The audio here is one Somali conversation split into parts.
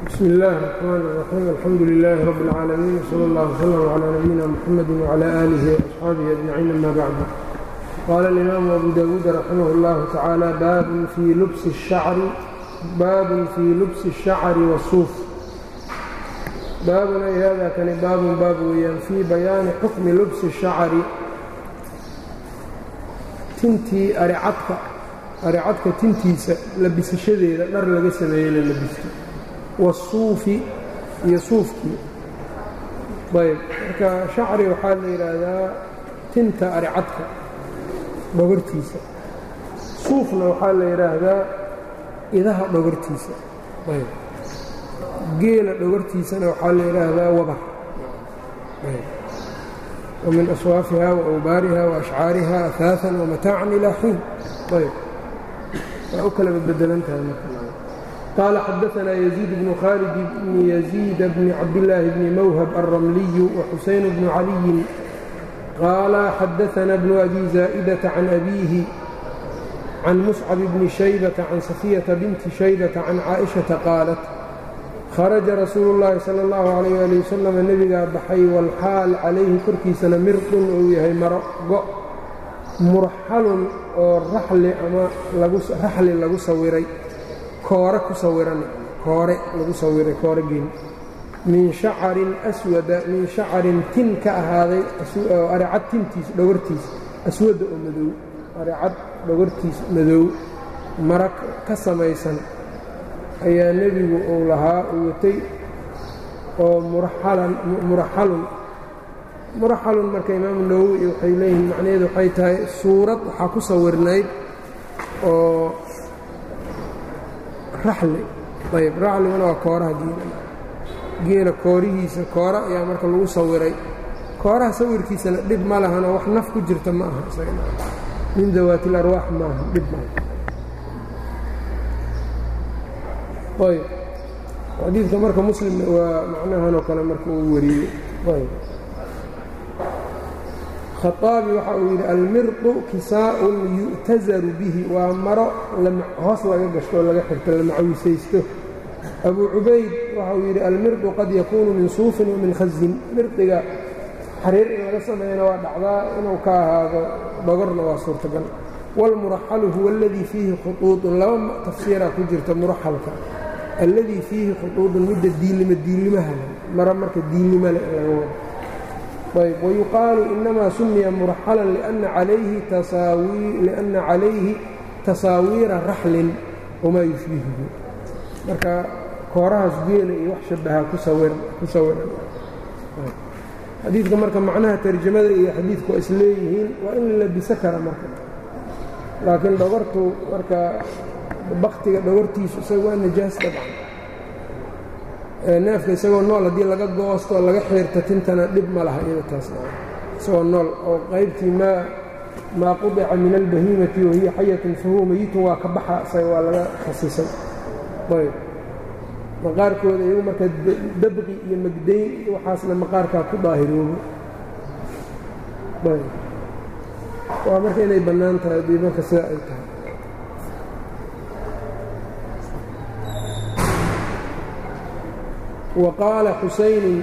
bsmi اllahi الرحmn الرaxيim alxamdu لilaahi rab اlcaalamiin wslى اllah wslm عlى nabiyina mxamadi wعlى aalihi وaصxaabihi ajmaciin ama bacd qaala اlimaamu abu dawuud raximah اllahu tacaala baabun fii lubsi الshacri wالsuuf baabun ay hada kani baabun baab weeyaan fii bayaani xukmi lubsi الshacri tintii aricadka aricadka tintiisa labisashadeeda dhar laga sameeyey la labisto wasuufi iyo suufkii ayb marka shacri waxaa la yidhaahdaa tinta aricadka dhogortiisa suufna waxaa la yidhaahdaa idaha dhogortiisa ayb geela dhogortiisana waxaa la yidhaahdaa wabar وmin aswaafiha وawbaariha وashcaariha aثaaثa وmataacan ilaa xiin ayb waa u kala badbedelantahay qaala xadaثna يزيid بن khaalid بn يزيid bn cabdالlaahi bni mwhb الرmliy وxuseyn bn عaliyi qaala xadaثna bn أbi زاa'dة can أbiihi can muscab bni شhaybةa can safiyaةa binti شhaybةa can caaئiشhaةa qaalat kharaja rasuulu اllaahi salى اllahu عalayh ali wasalam nebigaa baxay walxaal calayhi korkiisana mirdun uu yahay maro go' murxalun oo raxli ama raxli lagu sawiray koore ku sawiran koore lagu sawiray koore geeni min shacarin aswada min shacarin tin ka ahaaday aricad tintiis dhogortiis aswada oo madow aricad dhogortiis madow mara ka samaysan ayaa nebigu uu lahaa uu watay oo muraxalun muraxalun marka imaamu nawowi waxay leeyihiin macnaheedu waxay tahay suurad waxaa ku sawirnayd oo raxli ayb raxliguna waa kooraha geela geela koorihiisa koora ayaa marka lagu sawiray kooraha sawirkiisana dhib ma lahanoo wax naf ku jirta ma aha min dawaati اlarwaax maaha dhib maaha ayb xadiidka marka muslim waa macnahanoo kale marka uu wariyey ayb khaaabi waxa uu yidhi almirdu kisaa'un yu'tazaru bihi waa maro hoos laga gashto oo laga xirto la macawisaysto abuu cubayd waxa uu yidhi almirdu qad yakuunu min suufin wa min khazin mirdiga xariir in laga sameeyana waa dhacdaa inuu ka ahaado dhogorna waa suurtagal wاlmuraxalu huwa aladii fiihi khuطuuطun laba tafsiiraa ku jirta muraxalka alladii fiihi khuطuuطun midda diilima diilimaha le mara marka diilima le laga wado ayb wayuqaalu inamaa sumiya muraxalan liأnna calayhi tasaawiira raxlin wamaa yushbihuhu marka koorahaas geela iyo wax shabaha ku sawiran xadiidka marka macnaha tarjamada iyo xadiidku waa isleeyihiin waa in la labiso kara marka laakiin dhogortu marka baktiga dhogortiisu isaga waa najaas dabcan neefka isagoo nool haddii laga goosto laga xiirto tintana dhib ma laha iyada taas isagoo nool oo qaybtii maa maa qudica min albahiimati wahiya xayatun fahuwa meyitun waa ka baxa isaga waa laga khasisay ayb maqaarkooda iyagu marka dabqi iyo magdayn iyo waxaasna maqaarkaa ku daahiroobo ayb waa marka inay bannaan tahay haddii marka sida ay tahay wa qaala xusaynu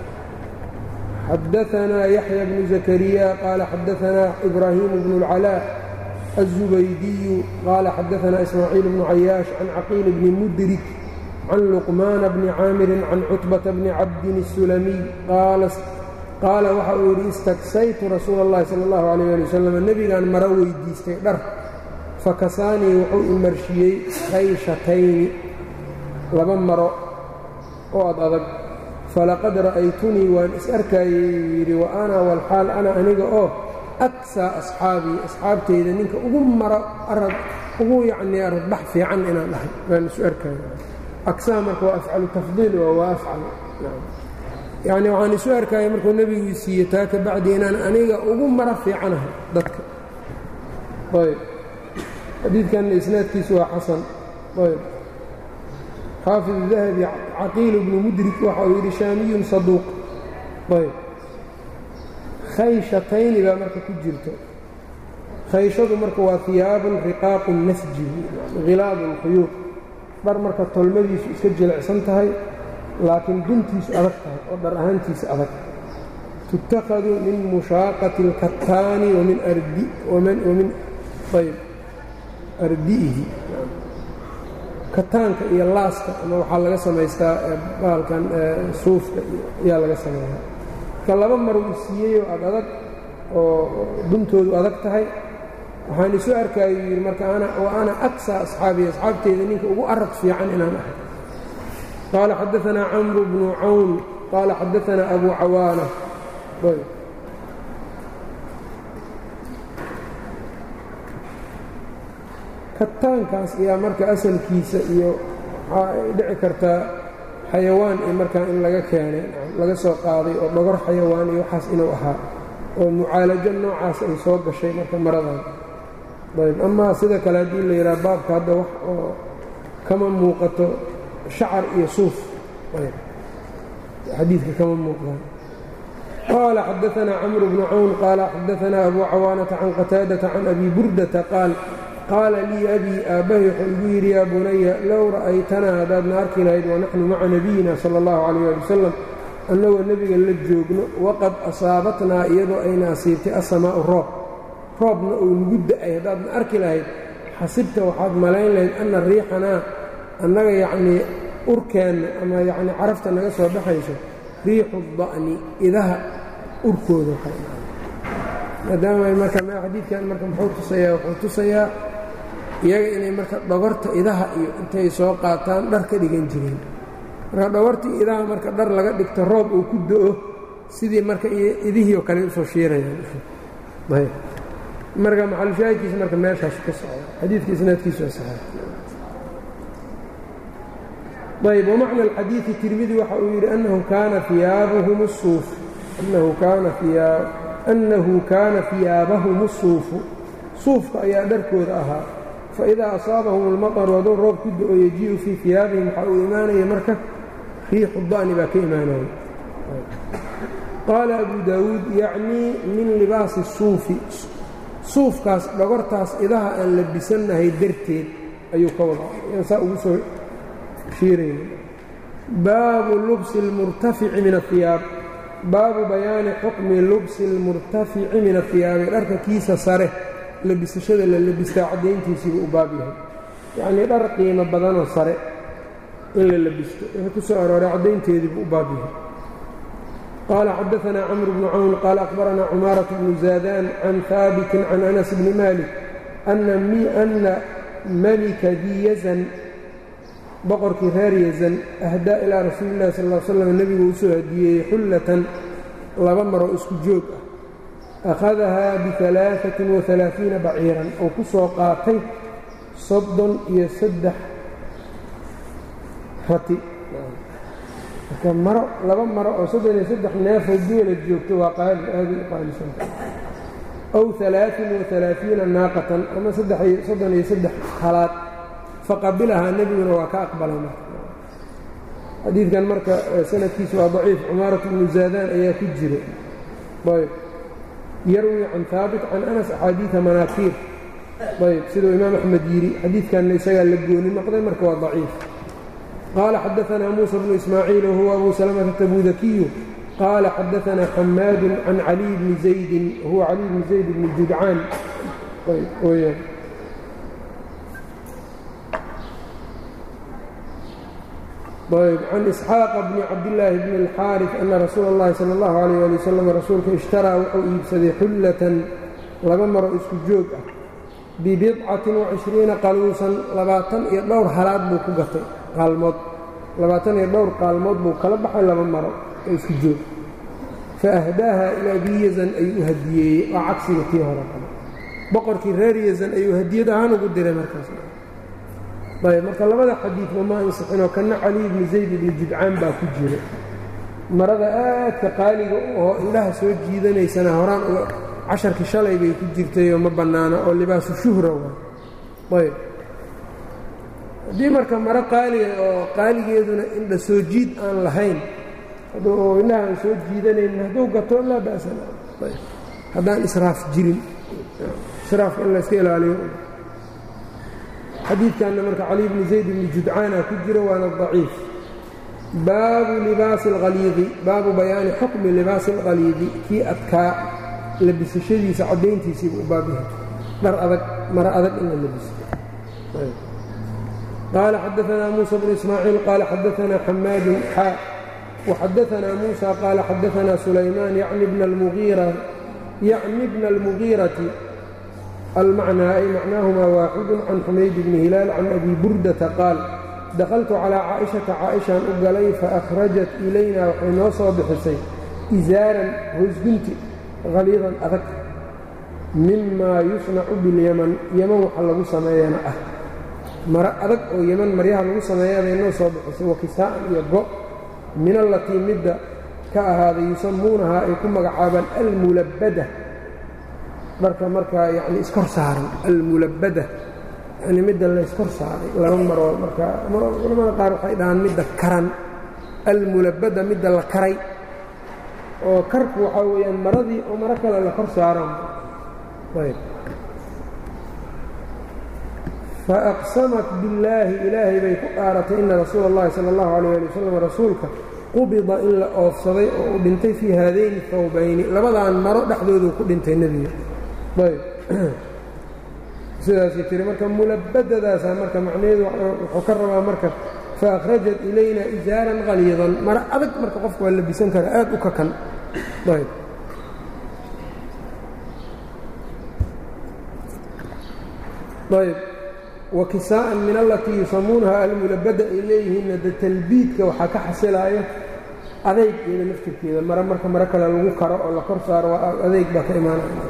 xadaanaa yaxya bnu zakariya qaala xadaanaa ibraahimu bnu اlcalaa الزubaydiyu qaala xadaanaa ismaaciil bnu cayaash can caqiil bni mudrik can luqmaana bni caamirin can cutbata bni cabdin الsulamiy qaala waxa uu yidhi istagsaytu rasuula اllahi salى اllahu عalيh ali wasalam nebigaan maro weydiistay dhar fakasaanii wuxuu imarshiyey kayshatayni laba maro oo ad adag falaqad ra'aytunii waan is arkaayey uu yidhi wa ana walxaal ana aniga oo aksaa asxaabii asxaabtayda ninka ugu maro arad ugu yacnii aradbax fiican inaan dhahay waan isu arkaayo aksaa marka waa afcalu tafdiil oo waa afcal yacni waxaan isu arkaaya markuu nebiguu siiye taa ka bacdi inaan aniga ugu maro fiicanahay dadka ayb xadiidkanna isnaadkiisu waa xasan ayb xaafid dahabi caqiil bnu mudrik waxa uu yidhi shaamiyun saduuq ayb khayshatayn baa marka ku jirto khayshadu marka waa hiyaabun riqaaqun nasji khilaadu اlkhuyuud dhar marka tolmadiisu iska jilicsan tahay laakiin duntiisu adag tahay oo dhar ahaantiisa adag tuttakhadu min mushaaqati اlkataani wamin ayb ardi'ihi kataanka iyo laaska ama waxaa laga samaystaa baalkan suufka ayaa laga sameeyaa marka laba mar uu siiyeyoo ad adag oo duntoodu adag tahay waxaan isu arkaayo yidhi marka wa ana aksa asxaabiy asxaabteyda ninka ugu arag fiican inaan ahay qaala xadaanaa camru bnu cawn qaala xadaanaa abu cawaana kataankaas ayaa marka asalkiisa iyo waxaa ay dhici kartaa xayawaan iyo markaa in laga keenay laga soo qaaday oo dhogor xayawaan iyo waxaas inuu ahaa oo mucaalajo noocaas ay soo gashay marka maradan ayb amaa sida kale haddii la yidhaha baabka hadda wax oo kama muuqato shacar iyo suuf xadiidka kama muuqdaan qaala xadaanaa camru bnu cawn qaala xadaanaa abu cawaanata can qataadata can abi burdata qaal qaala lii abii aabbahay wuxuu igu yidhi yaa bunaya low ra'aytanaa haddaadna arki lahayd wanaxnu maca nabiyina sala allahu calayh ali wasalam annagoo nebiga la joogno waqad asaabatnaa iyadoo ayna asiibtay asamaa'u roob roobna uu nagu da'ay haddaadna arki lahayd xasibta waxaad malayn lahayd anna riixanaa annaga yacnii urkeenna ama yacnii carafta naga soo baxayso riixu da'ni idaha urkooda maadaama marka xadiidkan marka muxuu tusayaa wuxuu tusayaa iyaga inay marka dhogorta idaha iyo intay soo qaataan dhar ka dhigan jireen marka dhogortii idaha marka dhar laga dhigto roob uu ku do'o sidii marka idihii oo kale usoo shiirayaan marka maxalushaahidkiisa marka meeshaas ka socda xadiidka isnaadkiisu waa saxeex ayb wamacna alxadiidi tirmidi waxa uu yidhi annahu kaana iyaabuhum suuf annahu kaana annahu kaana fiyaabahum الsuufu suufka ayaa dharkooda ahaa faidaa asaabahum اlmaطru hadduu roob ku do-o yajii'u fii fiyaabihim waxaa uu imaanaya marka riixu da'ni baa ka imaanaya qaala abu daawuud yacnii min libaasi الsuufi suufkaas dhogortaas idaha aan labisannahay darteed ayuu ka wadaa yaan saa ugu soo shiirayna baabu lubsi اlmurtafici min ahiyaab baabu bayaani xukmi lubsi اlmurtafici min ahiyaabi dharka kiisa sare labisashada la labistaa caddayntiisiibuu u baab yahay yacnii dhar qiimo badanoo sare in la labisto wixii ku soo arooray caddaynteediibuu u baab yahay qaala xadaanaa camru bnu cawn qaala akhbaranaa cumaaraة bnu zaadaan can haabitin can anas bni malik ana malika dii yazan boqorkii reer yazan ahdaa ilaa rasuuli illahi sal l slam nebigu u soo hadiyeeyey xullatan laba maroo isku joog ah akhadahaa bialaaثatin waalaaiina baciiran oo ku soo qaatay soddon iyo saddex rati marka maro laba maro oo soddon iyo saddex neefoo geela joogto waa qaali aada u qaalisanta aw alaain waalaaiina naaqatan ama soddon iyo saddex halaad faqabilahaa nebiguna waa ka aqbalay marka xadiidkan marka sanadkiisu waa daciif cumaarat bnu zaadaan ayaa ku jira ayb yarwi can haabit can anas axaadiida manaakiir ayb siduu imaam axmed yidhi xadiidkanna isagaa la gooni noqday marka waa daciif qaala xadaanaa muusa bnu ismaaciil wahuwa abu salamata tabudakiyu qaala xadaanaa xamaadu can caliy bni zaydin wahuwa caliy bni zayd bni judcaan weyaan ayb can isxaaqa bni cabdillaahi bni اlxaarif ana rasuula اllahi sala اllahu alayh ali wasalam rasuulka ishtaraa wuxuu iibsaday xullatan laba maro isku joog ah bibidcatin wacishriina qaluusan labaatan iyo dhowr halaad buu ku gatay qaalmood labaatan iyo dhowr qaalmood buu kala baxay laba maro oo isku joog fa ahdaaha ilaa bii yazan ayuu u hadiyeeyey waa cagsiga tii hore kale boqorkii reer yazan ayuu hadiyad ahaan ugu diray markaas ayb marka labada xadiidba ma ansixinoo kanna caliy bni zayd ibni judcaan baa ku jira marada aadka qaaliga oo indhaha soo jiidanaysana horaan uga casharkii shalay bay ku jirtayoo ma bannaana oo libaasu shuhra waa ayb haddii marka maro qaaliga oo qaaligeeduna indha soo jiid aan lahayn oo indhaha aan soo jiidanaynin hadduu gato laa ba'san haddaan israaf jirin israafka in layska ilaaliyo xadiidkanna marka cali bni zayd bni judcaana ku jiro waana daciif baabu libaasi alkhaliidi baabu bayaani xukmi libaasi alkhaliidi kii adkaa labisashadiisa caddayntiisiiba u baabihay dhar adag maro adag in la labisto qaala xadaanaa muusa bnu ismaaciil qaala xadaanaa xamaadun xaa waxadaanaa muusa qaala xadaanaa sulaymaan yacni bna almugiirati almacnaa ay macnaahumaa waaxidu can xumayd bni hilaal can abi burdata qaal dakhaltu calaa caa'ishata caa'ishaan u galay faakhrajat ilayna waxay noo soo bixisay isaaran hoosgunti haliidan adag mimaa yusnacu bilyaman yeman waxa lagu sameeyana ah maro adag oo yeman maryaha lagu sameeya bay noo soo bixisay wakisaa'an iyo go' min allatii midda ka ahaaday yusammuunahaa ay ku magacaabaan almulabbada dharka markaa yacni iskor saaran almulabbada yacni midda layskor saaray laba maroo markaa culamada qaar waxay dhahaan midda karan almulabbada midda la karay oo karku waxaa weeyaan maradii oo maro kale la kor saaran ayb faaqsamat billaahi ilaahay bay ku dhaaratay ina rasuula اllahi sala اllahu alayh ali wasalam rasuulka qubida in la oofsaday oo uu dhintay fii haadayni hawbayni labadaan maro dhexdooduu ku dhintay nebiga ayb sidaasay tiri marka mulabbadadaasaa marka macnaheedu wuxuu ka rabaa marka faakhrajat ilayna isaaran khaliidan maro adag marka qofku waa labisan kara aad u kakan ayb ayb wa kisaa'an min allatii yusamuunaha almulabbada ay leeyihiinna de talbiidka waxaa ka xasilaaya adaygeeda laftirkeeda mare marka mare kale lagu karo oo la kor saaro waa adayg baa ka imaanaya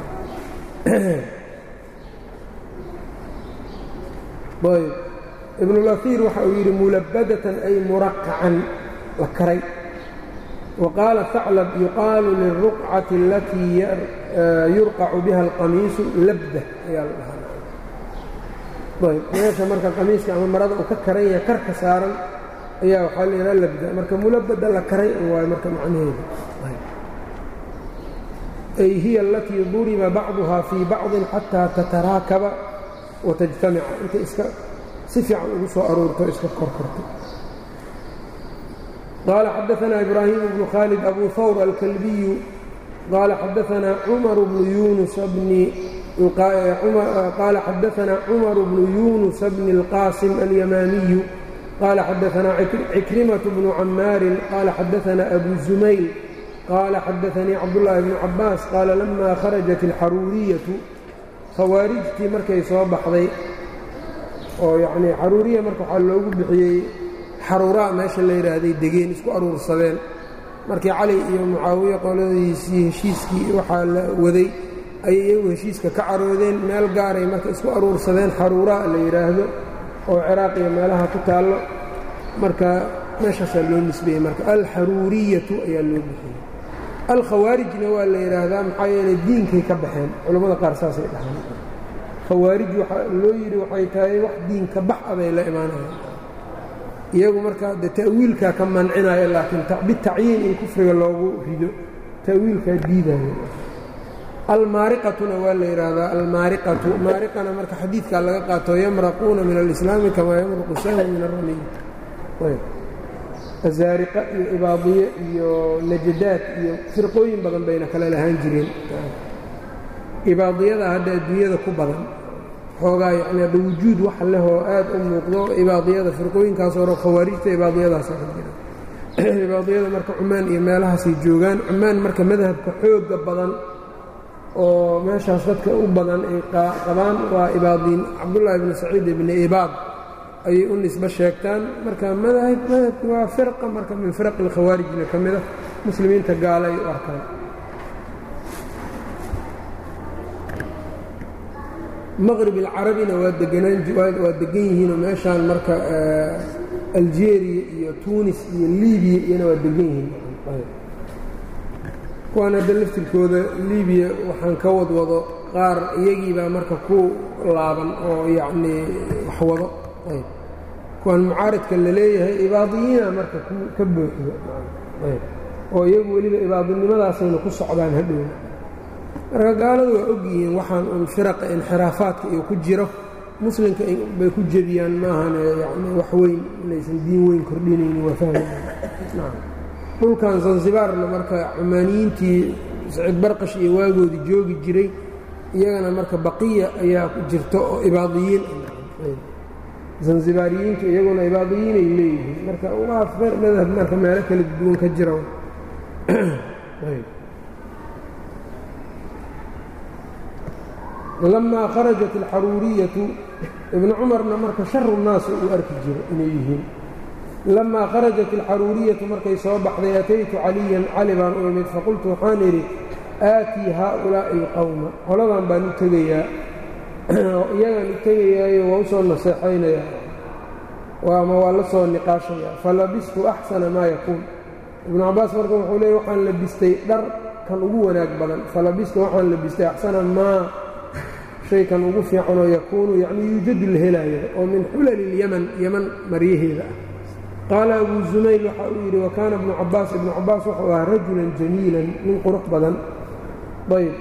ayb ibnulaiir waxa uu yidhi mulabbadatan ay muraqacan la karay wa qaala haclab yuqaalu lilruqcati alatii yurqacu biha alqamiisu labda ayaa la dhahaa ayb meesha marka qamiiska ama marada uu ka karan yahay karka saaran ayaa waxaa la yidhaha labda marka mulabada la karay waayo marka macnaheedu ay hiya alatii duriba bacduhaa fii bacdin xataa tataraakaba watajtamica intay iska si fiican ugu soo aruurto iska korkorto qaala xadaanaa ibraahim bnu khaalid abu hawr alkalbiyu qaala xadaanaa cumar bnu yunus bni qaala xadaanaa cumar bnu yunusa bni اlqaasim alyamaamiyu qaala xadaanaa cikrimaة bnu camaarin qaala xadaanaa abu zumayl qaala xadaanii cabdullaahi bnu cabaas qaala lama kharajat اlxaruuriyatu khawaarijtii markay soo baxday oo yacnii xaruuriya marka waxaa loogu bixiyey xaruuraa meesha la yidhaahday degeen isku aruursadeen markii cali iyo mucaawiye qoladiisii heshiiskii waxaa la waday ayay iyagu heshiiska ka caroodeen meel gaaray marka isku aruursadeen xaruuraa la yidhaahdo oo ciraaq iyo meelaha ku taallo marka meeshaasaa loo nisbeeyey marka alxaruuriyatu ayaa loo bixiyey alkhawaarijna waa la yidhaahdaa maxaa yeelay diinkay ka baxeen culammada qaar saasay dhahaan khawaarij waxaa loo yidhi waxay tahay wax diinka bax abay la imaanayaan iyagu marka de ta'wiilkaa ka mancinaya laakiin bitacyiin in kufriga loogu rido ta'wiilkaa diidayo almaariqatuna waa la yidhaahdaa almaariqatu maariqana marka xadiidkaa laga qaato yamraquuna min alislaami kamaa yamruqu sahmu min aramiy azaariqa iyo ibaadiye iyo najadaad iyo firqooyin badan bayna kale lahaan jireen ibaadiyada hadda adduunyada ku badan xoogaa yacni hadda wujuud wax lehoo aad u muuqdo ibaadiyada firqooyinkaas hore khawaarijta ibaadiyadaasa ka jira ibaadiyada marka cumaan iyo meelahaasay joogaan cumaan marka madhabka xooga badan oo meeshaas dadka u badan ay qabaan waa ibaadiin cabdullaahi ibni saciid ibni ibaad ayay u nisbo sheegtaan marka madahib madhabki waa firqa marka min firaq alkhawaarijna ka mida muslimiinta gaala ay u arkaan maqrib alcarabina waa deganaan waa degan yihiinoo meeshaan marka aljeeriya iyo tuunis iyo libiya iyana waa degan yihiin kuwaan hadda laftirkooda libiya waxaan ka wadwado qaar iyagiibaa marka ku laaban oo yacnii wax wado ayb kuwaan mucaaridka la leeyahay ibaadiyiina marka ka buuxdo ayb oo iyagu weliba ibaadinimadaasayna ku socdaan hadhow marka gaaladu waa og yihiin waxaan un firaqa inxiraafaadka iyo ku jiro muslimka bay ku jebiyaan maahane yani wax weyn inaysan diin weyn kordhinaynin waa fahmaya dhulkan zanzibaarna marka cumaaniyiintii saciid barqash iyo waagoodii joogi jiray iyagana marka baqiya ayaa jirto oo ibaadiyiin zanzibaariyiintu iyaguna ibaadiyiinay leeyihiin marka waa madhab marka meelo kala duwan ka jira lamaa kharajat alxaruuriyatu ibnu cumarna marka sharu naas uu arki jiro inay yihiin lamaa kharajat alxaruuriyatu markay soo baxday ataytu caliyan cali baan u imid faqultu waxaan idhi aatii haaulaa'i alqowma qoladan baan u tegayaa oo iyagaan u tegayaayo waa u soo naseexaynayaa ama waa la soo niqaashayaa falabistu axsana maa yakuun ibnu cabbaas marka wuxuu leey waxaan labistay dhar kan ugu wanaag badan falabistu waxaan labistay axsana maa shay kan ugu fiicanoo yakuunu yacnii yuujadu la helaayo oo min xulali ilyaman yaman maryaheeda ah qaala abuu zumayl waxa uu yidhi wa kaana ibnu cabbaas ibnu cabbaas wuxuu ahaa rajulan jamiilan nin qurux badan ayb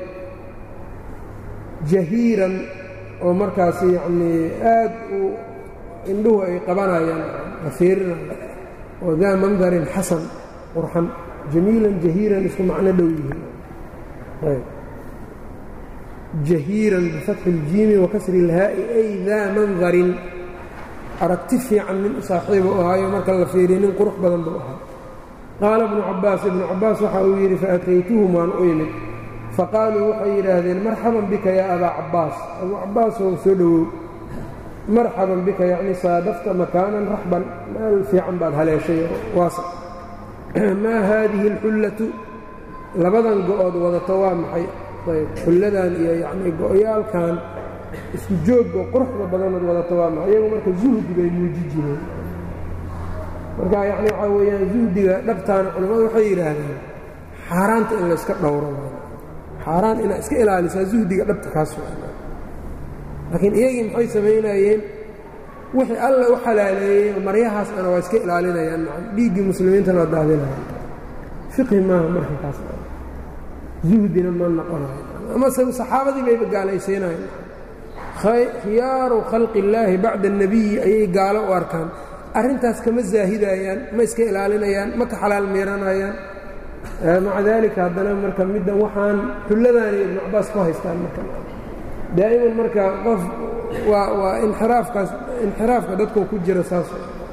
jahiiran oo markaasi yacnii aad u indhuhu ay qabanayaan la fiirinaya oo daa mandarin xasan qurxan jamiilan jahiiran isku macno dhow yihiin ayb jahiiran bifatxi iljiimi wa kasri ilhaa'i ay daa mandarin aragti fiican nin u saaxiiba u ahaayo marka la fiiriya nin qurux badan buu ahaa qaala ibnu cabbaas ibnu cabbaas waxa uu yidhi faataytuhum waan u imid faqaaluu waxay yidhaahdeen marxaban bika yaa abaa cabbaas abuu cabbaasoo soo dhowow marxaban bika yacni saadafta makaanan raxban meel fiican baad haleeshay waasa maa haadihi alxullatu labadan go-ood wadato waa maxay ayb xulladan iyo yacnii go-yaalkan isku joogga quruxda badanood wadato waa maxay iyagu marka zuhdi bay muuji jireen marka yacni waxaa weeyaan zuhdiga dhabtaana culimmadu waxay yidhaahdeen xaaraanta in layska dhowro xaaraan inaad iska ilaalisaa zuhdiga dhabta kaas laakiin iyagii maxay samaynayeen wixii alla u xalaaleeyey maryahaas ana waa iska ilaalinayaan dhiiggii muslimiintana waa daadinayaan fiqhi maaha marka kaas zuhdina ma noqonayo amase saxaabadii bayba gaalaysiinayan khiyaaru khalqi illaahi bacda annebiyi ayay gaalo u arkaan arrintaas kama zaahidayaan ma iska ilaalinayaan ma ka xalaal miiranayaan maca daalika haddana marka middan waxaan xulladaanay ibnu cabaas ku haystaan marka daa'iman marka qof waa waa inxiraafkaas inxiraafka dadkoo ku jira saas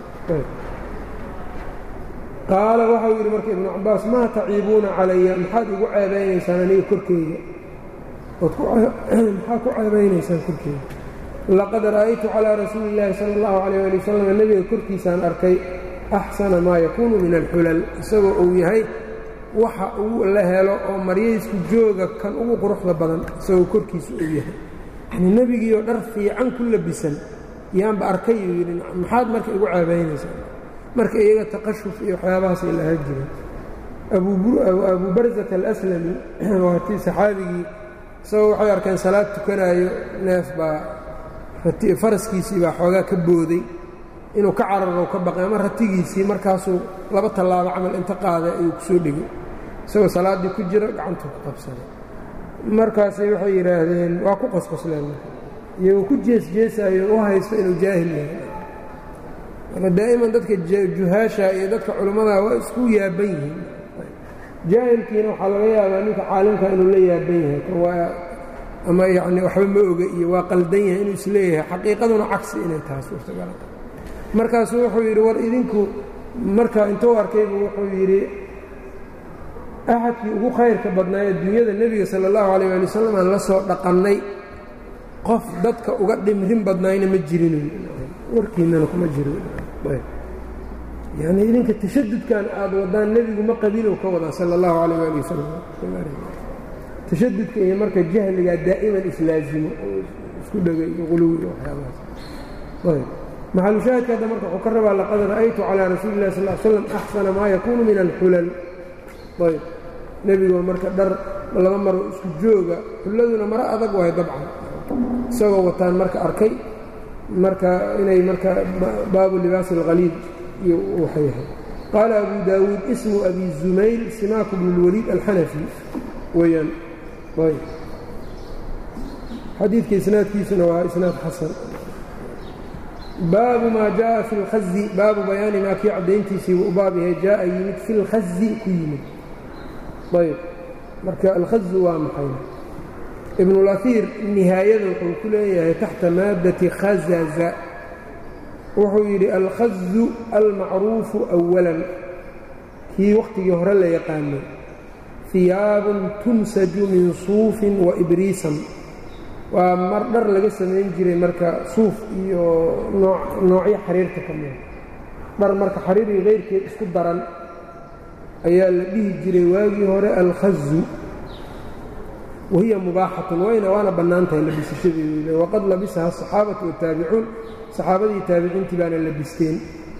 qaala waxau yidhi marka ibnu cabaas maa taciibuuna calaya maxaad igu ceebaynaysaan aniga korkeyga maxaa ku ceebaynaysaan korkeyga laqad ra'aytu calىa rasuuli اllaahi salى اllahu عalيyه ali wasalam nebiga korkiisaan arkay axsana maa yakuunu min alxulal isagoo uu yahay waxa uu la helo oo maryaysku jooga kan ugu quruxda badan isagoo korkiisa uu yahay yanii nebigiioo dhar fiican ku labisan yaanba arkay uu yidhi maxaad marka igu ceebaynaysaa marka iyaga taqashuf iyo waxyaabahaasay lahaa jireen abu barzat alaslami waatii saxaabigii isagoo waxay arkeen salaad tukanaayo neef baa faraskiisii baa xoogaa ka booday inuu ka cararo ka baqay ama ratigiisii markaasuu laba tallaabo camal inta qaaday ayuu ku soo dhegay isagoo salaaddii ku jira gacantuu ku qabsaday markaasay waxay yidhaahdeen waa ku qosqosleen iyagoo ku jeesjeesaayo u haysto inuu jaahil yahay marka daa'iman dadka juhaasha iyo dadka culummada waa isku yaaban yihiin jaahilkiina waxaa laga yaabaa ninka caalimka inuu la yaaban yahay waa ama yacni waxba ma oga iyo waa qaldan yahay inuu isleeyahay xaqiiqaduna cagsi inay tahay suurtagal markaasuu wuxuu yidhi war idinku marka intuu arkaybu wuxuu yidhi axadkii ugu khayrka badnaa adduunyada nebiga sala allahu calayh ali wasalam aan la soo dhaqannay qof dadka uga dhimrin badnaayna ma jirin warkiinana kuma jiro yacni idinka tashadudkan aad wadaan nebigu ma qabiilow ka wadaa sala allahu calayh ali wasalam tashadudka iyo marka jahligaa daa'iman islaasimo oo isku dhegay iyo quluwi iyo waxyaabahaas ayb maxalushaahidka hadda marka wuxuu ka rabaa laqad ra'aytu calىa rasuuli اllahi sal l slam axsana maa yakuunu min alxulal ayb nebigoo marka dhar laba maro isku jooga xulladuna maro adag wahay dabcan isagoo wataan marka arkay marka inay marka baabu libaasi اlkhaliid iyo waxa yahay qaala abu daawuud ismu abi zumayl simaaku bn اlwaliid alxanafi weeyaan ayb xadiidka isnaadkiisuna waa isnaad xasan baabu maa jaءa fi اlkhazi baabu bayaani maa kii caddayntiisii u baab yahay jaءa yimid fi اlkhazi ku yimid ayb marka alkhazu waa maxay ibnulaiir nihaayada wuxuu ku leeyahay taxta maaddati khazaza wuxuu yidhi alkhazu almacruufu أwalan kii wakhtigii hore la yaqaanay hiyaabun tunsaju min suufin wa ibriisan waa mar dhar laga samayn jiray marka suuf iyo noocyo xariirta ka mida dhar marka xariir iyo kayrkeed isku daran ayaa la dhihi jiray waagii hore alkhazu wahiya mubaaxatun wayna waana bannaan tahay labisashadeedu waqad labisaha asaxaabatu waataabicuun saxaabadii taabiciintii baana labisteen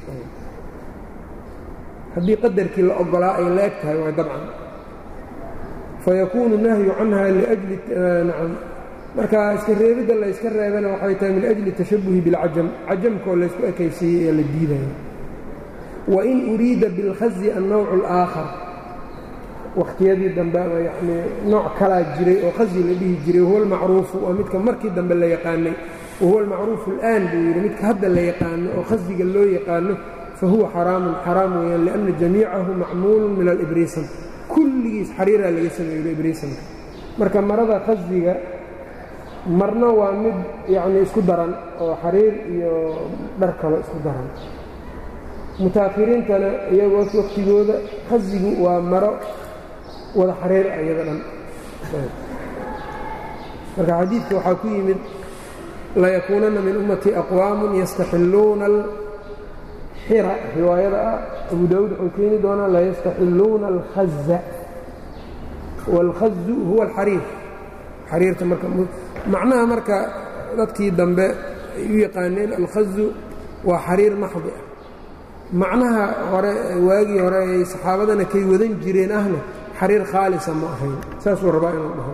haddii qadarkii la ogolaa ay la eg tahay waa dabcan fayakuunu nahyu canha liajli nacam marka iska reebidda la yska reebana waxay tahay min ajli tashabuhi biاlcajam cajamkaoo laysku ekaysiiyey ee la diidaya wain uriida biاlkhazi annowcu اlآakhar wakhtiyadii dambe ama yanii nooc kalaa jiray oo khazi la dhihi jiray wahuwa almacruufu waa midka markii dambe la yaqaanay wahuwa almacruufu اlآan buu yidhi midka hadda la yaqaano oo khaziga loo yaqaano fahuwa xaraamun xaraam weeyaan liأnna jamiicahu macmuulu min alibriisan kulligiis xariiraa laga sameeyo ibriisanka marka marada khaziga marna waa mid yacnii isku daran oo xariir iyo dhar kalo isku daran mutaakhiriintana iyagoo wakhtigooda khazigu waa maro wada xariir ah iyada dhan marka xadiidka waxaa ku yimid layakuunanna min ummatii aqwaamun yastaxilluuna alxira riwaayada ah abu daawuud wuxuu keeni doonaa layastaxilluuna alkhaza wاlkhazu huwa alxariir xariirta marka macnaha marka dadkii dambe ay u yaqaaneen alkhazu waa xariir maxdi ah macnaha hore waagii hore ay saxaabadana kay wadan jireen ahna xariir khaalisa ma ahayn saasuu rabaa inuu dhaho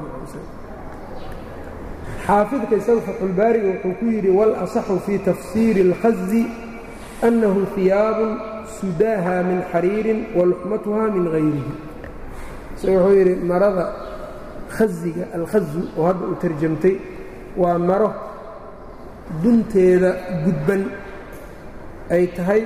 xaafidka isaga fatxulbaariga wuxuu ku yidhi walasaxu fii tafsiiri اlkhazi annahu hiyaabun sudaaha min xariirin waluxmatuha min hayrihi isaga wuxuu yidhi marada khaziga alkhazu oo hadda uu tarjamtay waa maro dunteeda gudban ay tahay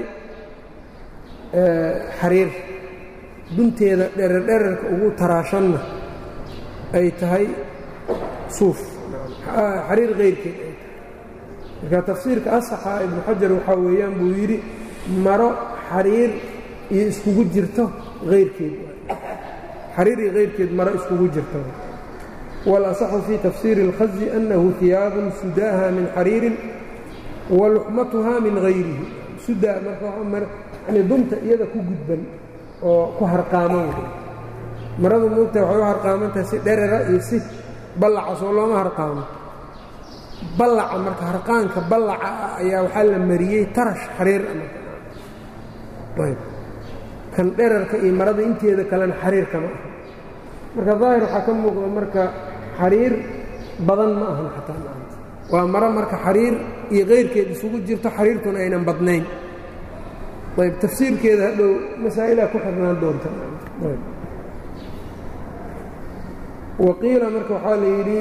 xariir dunteeda dhererdherarka ugu taraashanna ay tahay suuf xariir kayrkeed ay tahay marka tafsiirka asaxa ibnu xajar waxaa weeyaan buu yidhi maro xariir iyo iskugu jirto hayrkeed xariir iyo hayrkeed maro iskugu jirto walasaxu fii tafsiiri اlkhazi annahu hiyaabun sudaaha min xariirin waluxmatuha min hayrihi sudaa markayani dunta iyada ku gudban oo ku harqaaman maradu muugta waxay u harqaamantahay si dherera iyo si ballaca soo looma harqaamo ballaca marka harqaanka ballaca ah ayaa waxaa la mariyey tarash xariir ayb kan dherarka iyo marada inteeda kalena xariir kama aha marka daahir waxaa ka muuqda marka xariir badan ma ahan xataa maanta waa maro marka xariir iyo kayrkeed isugu jirto xariirtuna aynan badnayn ayb tafsiirkeeda hadhow masaa'ilaa ku xirnaan doonta waqiila marka waxaa la yidhi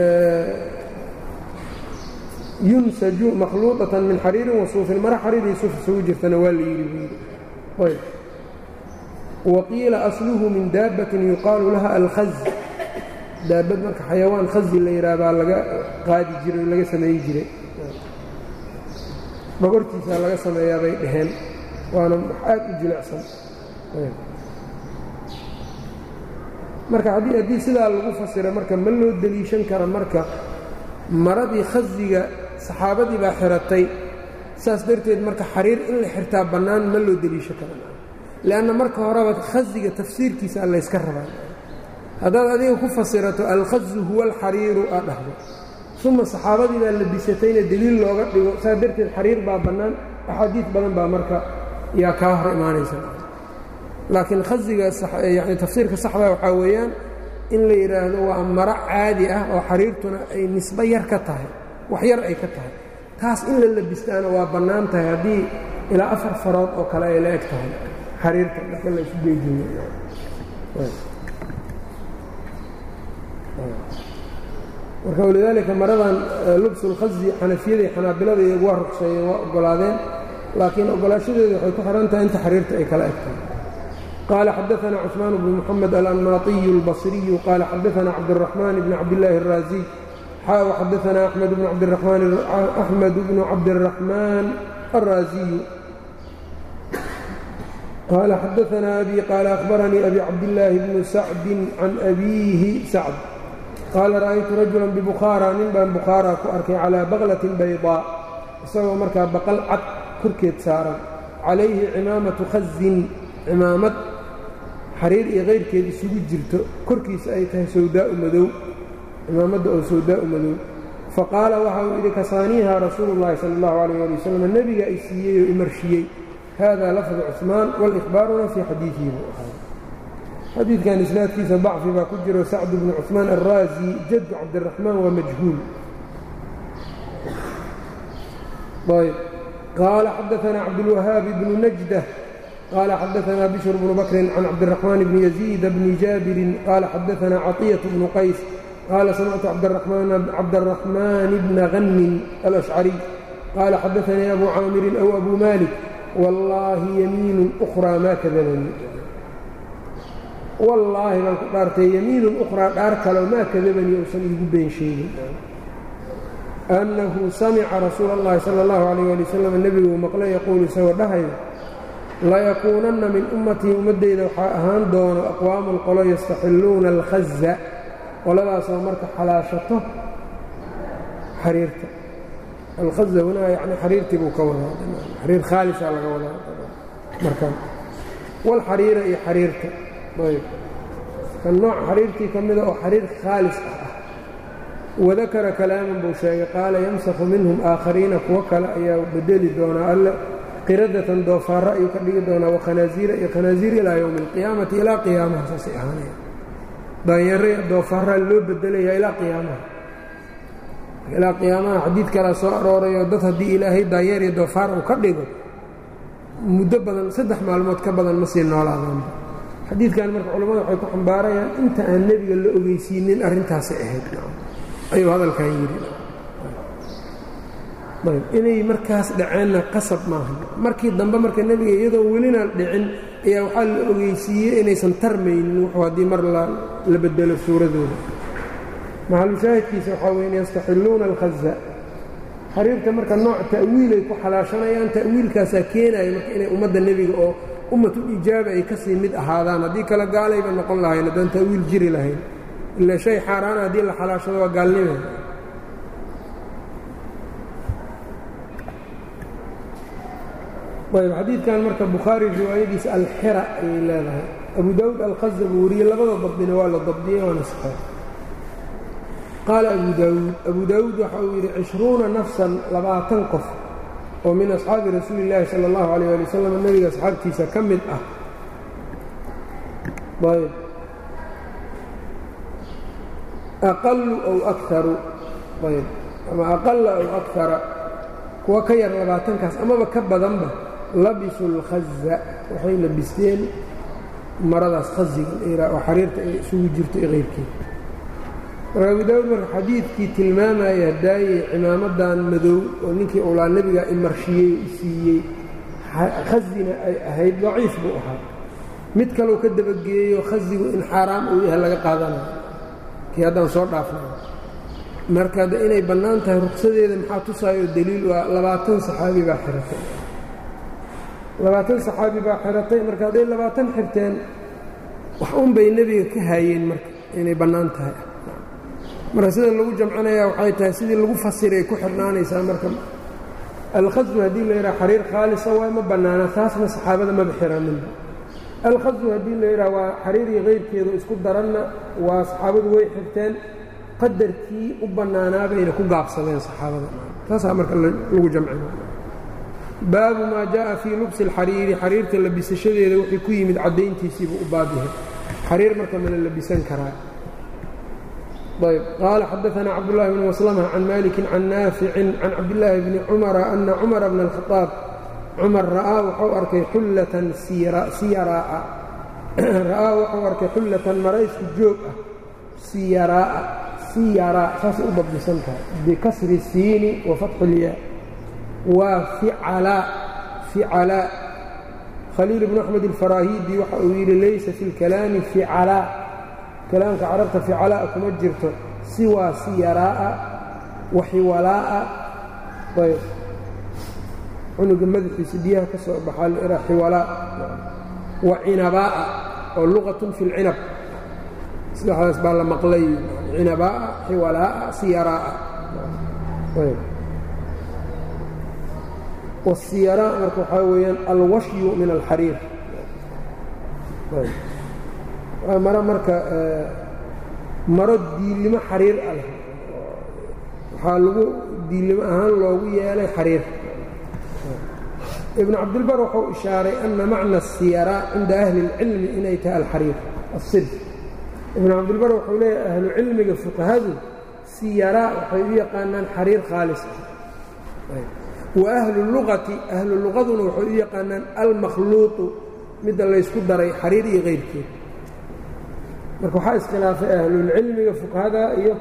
yunsaju makhluuطatan min xariirin wasuufin maro xariir iyo suuf isugu jirtana waa la yidhi buu yidhi ayb waqiila asluhu min daabbatin yuqaalu laha alkhaz daabad marka xayawaan khazi la yidhaha baa laga qaadi jiray laga sameeyi jiray dhogortiisaa laga sameeyaa bay dhaheen waana aad u jilicsan marka haddii sidaa lagu fasira marka ma loo deliishan kara marka maradii khaziga saxaabadii baa xiratay saas darteed marka xariir in la xirtaa bannaan ma loo deliishan kara leanna marka horeba khaziga tafsiirkiisa layska rabaa haddaad adiga ku fasirato alkhazu huwa alxariiru aad dhahdo uma saxaabadii baa labisatayna deliil looga dhigo saas darteed xariir baa bannaan axaadiid badan baa marka yaa kaa hor imaanaysa laakiin khaziga yani tafsiirka saxda waxaa weeyaan in la yidhaahdo waa maro caadi ah oo xariirtuna ay nisbo yar ka tahay wax yar ay ka tahay taas in la labistaana waa bannaan tahay haddii ilaa afar farood oo kale ay la eg tahay xariirta marka la isu geejiyo marka walidaalika maradan lubsulkhazi xanafiyada iyo xanaabilada iyagu waa ruqseeyeen waa oggolaadeen laakiin oggolaashadeedu waxay ku xidhan tahay inta xariirta ay kala egtahay qaala xadaana cusmaan bnu moxamed alanmaatiyu اlbasriyu qaala xadaana cabdالraxmaan bni cabdillaahi الraaziy xaa xadaana axmed bnu cabdiraxmaan الraaziyu qaala xadaana abi qaala akhbaranii abi cabdillaahi bnu sacdi can abiihi sacd qaala ra'aytu rajulan bibukhaara nin baan bukhaara ku arkay calaa baqlatin baydaa isagoo markaa baqal cad korkeed saaran calayhi cimaamatu khazin cimaamad xariir iyo kayrkeed isugu jirto korkiisa ay tahay sawdaau madow cimaamadda oo sawdaa'u madow faqaala waxa uu yidhi kasaaniiha rasuulu llahi sala allahu calayh ali wasalam nebiga i siiyey oo imarshiyey hada lafdu cusmaan walikhbaaruna fii xadiidihi buu ahaa xadiidkan isnaadkiisa dacfi baa ku jiro sacd bnu cusmaan alraazi jaddu cabdiraxmaan waa majhuul ayb qaala xadaanaa cabdulwahaabi bnu najdah qaala xadaanaa bishr bnu bakrin can cabdiraxmaan bni yaziida bni jaabirin qaala xadaanaa caطiyat bnu qays qaala samictu cabdaraxmaan bna hanmin alashcariy qaala xadaanii abu caamirin aw abu malik wallaahi yamiinun ukhraa maa kadabanii wallaahi baan ku dhaartay yamiinun ukhraa dhaar kaleo maa kadabanii uusan iigu been sheegin annahu samica rasuula اllahi sala اllahu calayh ali wasalam nebiguu maqlay yaquulu isagoo dhahayo layakuunanna min ummatii ummaddeyda waxaa ahaan doono aqwaamun qolo yastaxilluuna alkhaza qoladaasoo marka xalaashato xariirta alkhaza hunaa yani xariirtii buu ka wadaa xariir khaalisa laga wadaa markaan walxariira iyo xariirta ayb kan nooc xariirtii ka mida oo xariir khaalis ah ah wadakara kalaaman buu sheegay qaala yamsaku minhum aakhariina kuwo kale ayaa bedeli doonaa alle qiradatan doofaara ayuu ka dhigi doonaa wakhanaaziira iyo khanaasiir ilaa yowmi alqiyaamati ilaa qiyaamaha saasay ahaanaya daanyare doofaara loo bedelayaa ilaa qiyaamaha ilaa qiyaamaha xadiid kalea soo aroorayo dad haddii ilaahay daanyeer iyo doofaar uu ka dhigo muddo badan saddex maalmood ka badan ma sii noolaadaanba xadiidkan marka culammada waxay ku xambaarayaan inta aan nebiga la ogeysiinin arrintaasi ahayd ayuu hadalkan yidhi inay markaas dhaceenna qasab maaha markii dambe marka nebiga iyadoo welinaan dhicin ayaa waxaa la ogeysiiyey inaysan tarmaynin wuxuu haddii mar la bedelo suuradooda maxalushaahidkiisa waxaa weyn yastaxilluuna alkhaza xariirta marka nooc ta'wiilay ku xalaashanayaan ta'wiilkaasaa keenaya marka inay ummadda nebiga oo ummatul ijaaba ay ka sii mid ahaadaan haddii kale gaalayba noqon lahayn haddaan ta'wiil jiri lahayn ilaa shay xaaraana haddii la xalaashado waa gaalnima ayb xadiidkan marka bukhaari riwaayadiisa alxira ayay leedahay abu daawuud alkhaza buu wariyey labada dabdina waa la dabdiyey waana saxeex qaala abu daawuud abu daawuud waxa uu yidhi cishruuna nafsan labaatan qof oo min asxaabi rasuuli illaahi sala allahu alayh ali wasalam nebiga asxaabtiisa ka mid ah ayb aqalu ow akaru ayb ama aqala ow akara kuwa ka yar labaatankaas amaba ka badanba labisu اlkhaza waxay labisteen maradaas khaziga oo xariirta ay isugu jirto iyo keyrkeeda marka abu daawud marka xadiidkii tilmaamaya daayey cimaamadan madow oo ninkii ulaa nebiga imarshiyey siiyey khazina ay ahayd daciif buu ahaa mid kaleu ka dabageeyo khazigu in xaaraam uu yahay laga qaadanayo kii haddaan soo dhaafnay marka de inay bannaan tahay ruksadeeda maxaa tusaayo daliil waa labaatan saxaabi baa xiratay labaatan saxaabi baa xiratay marka hadday labaatan xirteen wax un bay nebiga ka haayeen marka inay bannaan tahay marka sida lagu jamcinayaa waxay tahay sidii lagu fasiray ku xirnaanaysaa marka alkhasbu haddii la yidhaha xariir khaalisa waa ma bannaana taasna saxaabada maba xiraninba alkhasbu haddii la yidhaha waa xariir iyo keyrkeedu isku daranna waa saxaabadu way xirteen qadarkii u bannaanaa bayna ku gaabsadeen saxaabada taasaa marka lagu jamcina baabu maa jaءa fii lubsi اlxariiri xariirta labisashadeeda wixii ku yimid caddayntiisiibuu u baab yahay xariir marka ma la labisan karaa ayb qaala xadaثna cabdالlahi bn maslmة can maliki can naaficin can cabdillaahi bni cumara ana cumara bna اlkhaطaab cumar ra'aa wuxuu arkay xullatan siyaraa'a ra'aa wuxuu arkay xullatan maraysku joog ah siyaraa'a siyaraa saasay u dabdisan tahay bikasri الsiini wa fatxi اlyaa waa ficalaa ficalaa khaliil bnu axmed alfaraahiidi waxa uu yidhi laysa fi اlkalaami ficalaa kalaamka carabta ficalaa kuma jirto siwaa siyaraa'a wa xiwalaa'a ayb cunuga madaxiisa biyaha ka soo baxaa lahaa xiwalaa wa cinabaa'a oo luqatun fi اlcinab saddexdaas baa la maqlay cinabaa'a xiwalaa'a siyaraa'a wasiyaraa marka waxaa weeyaan alwashyu min alxariir waa maro marka maro diilimo xariir ah leh waxaa lagu diilimo ahaan loogu yeelay xariir ibnu cabdilbar wuxuu ishaaray ana macna asiyaraa cinda ahli اlcilmi inay tahay alxariir asirf ibnu cabdilbar wuxuu leeyahay ahlu cilmiga fuqahadu siyaraa waxay u yaqaanaan xariir khaalis ah wa ahlu luqati ahlu luqaduna waxay u yaqaanaan almakhluuqu midda laysku daray xariir iyo kayrkeed marka waxaa iskhilaafay ahlulcilmiga fuqahada iyo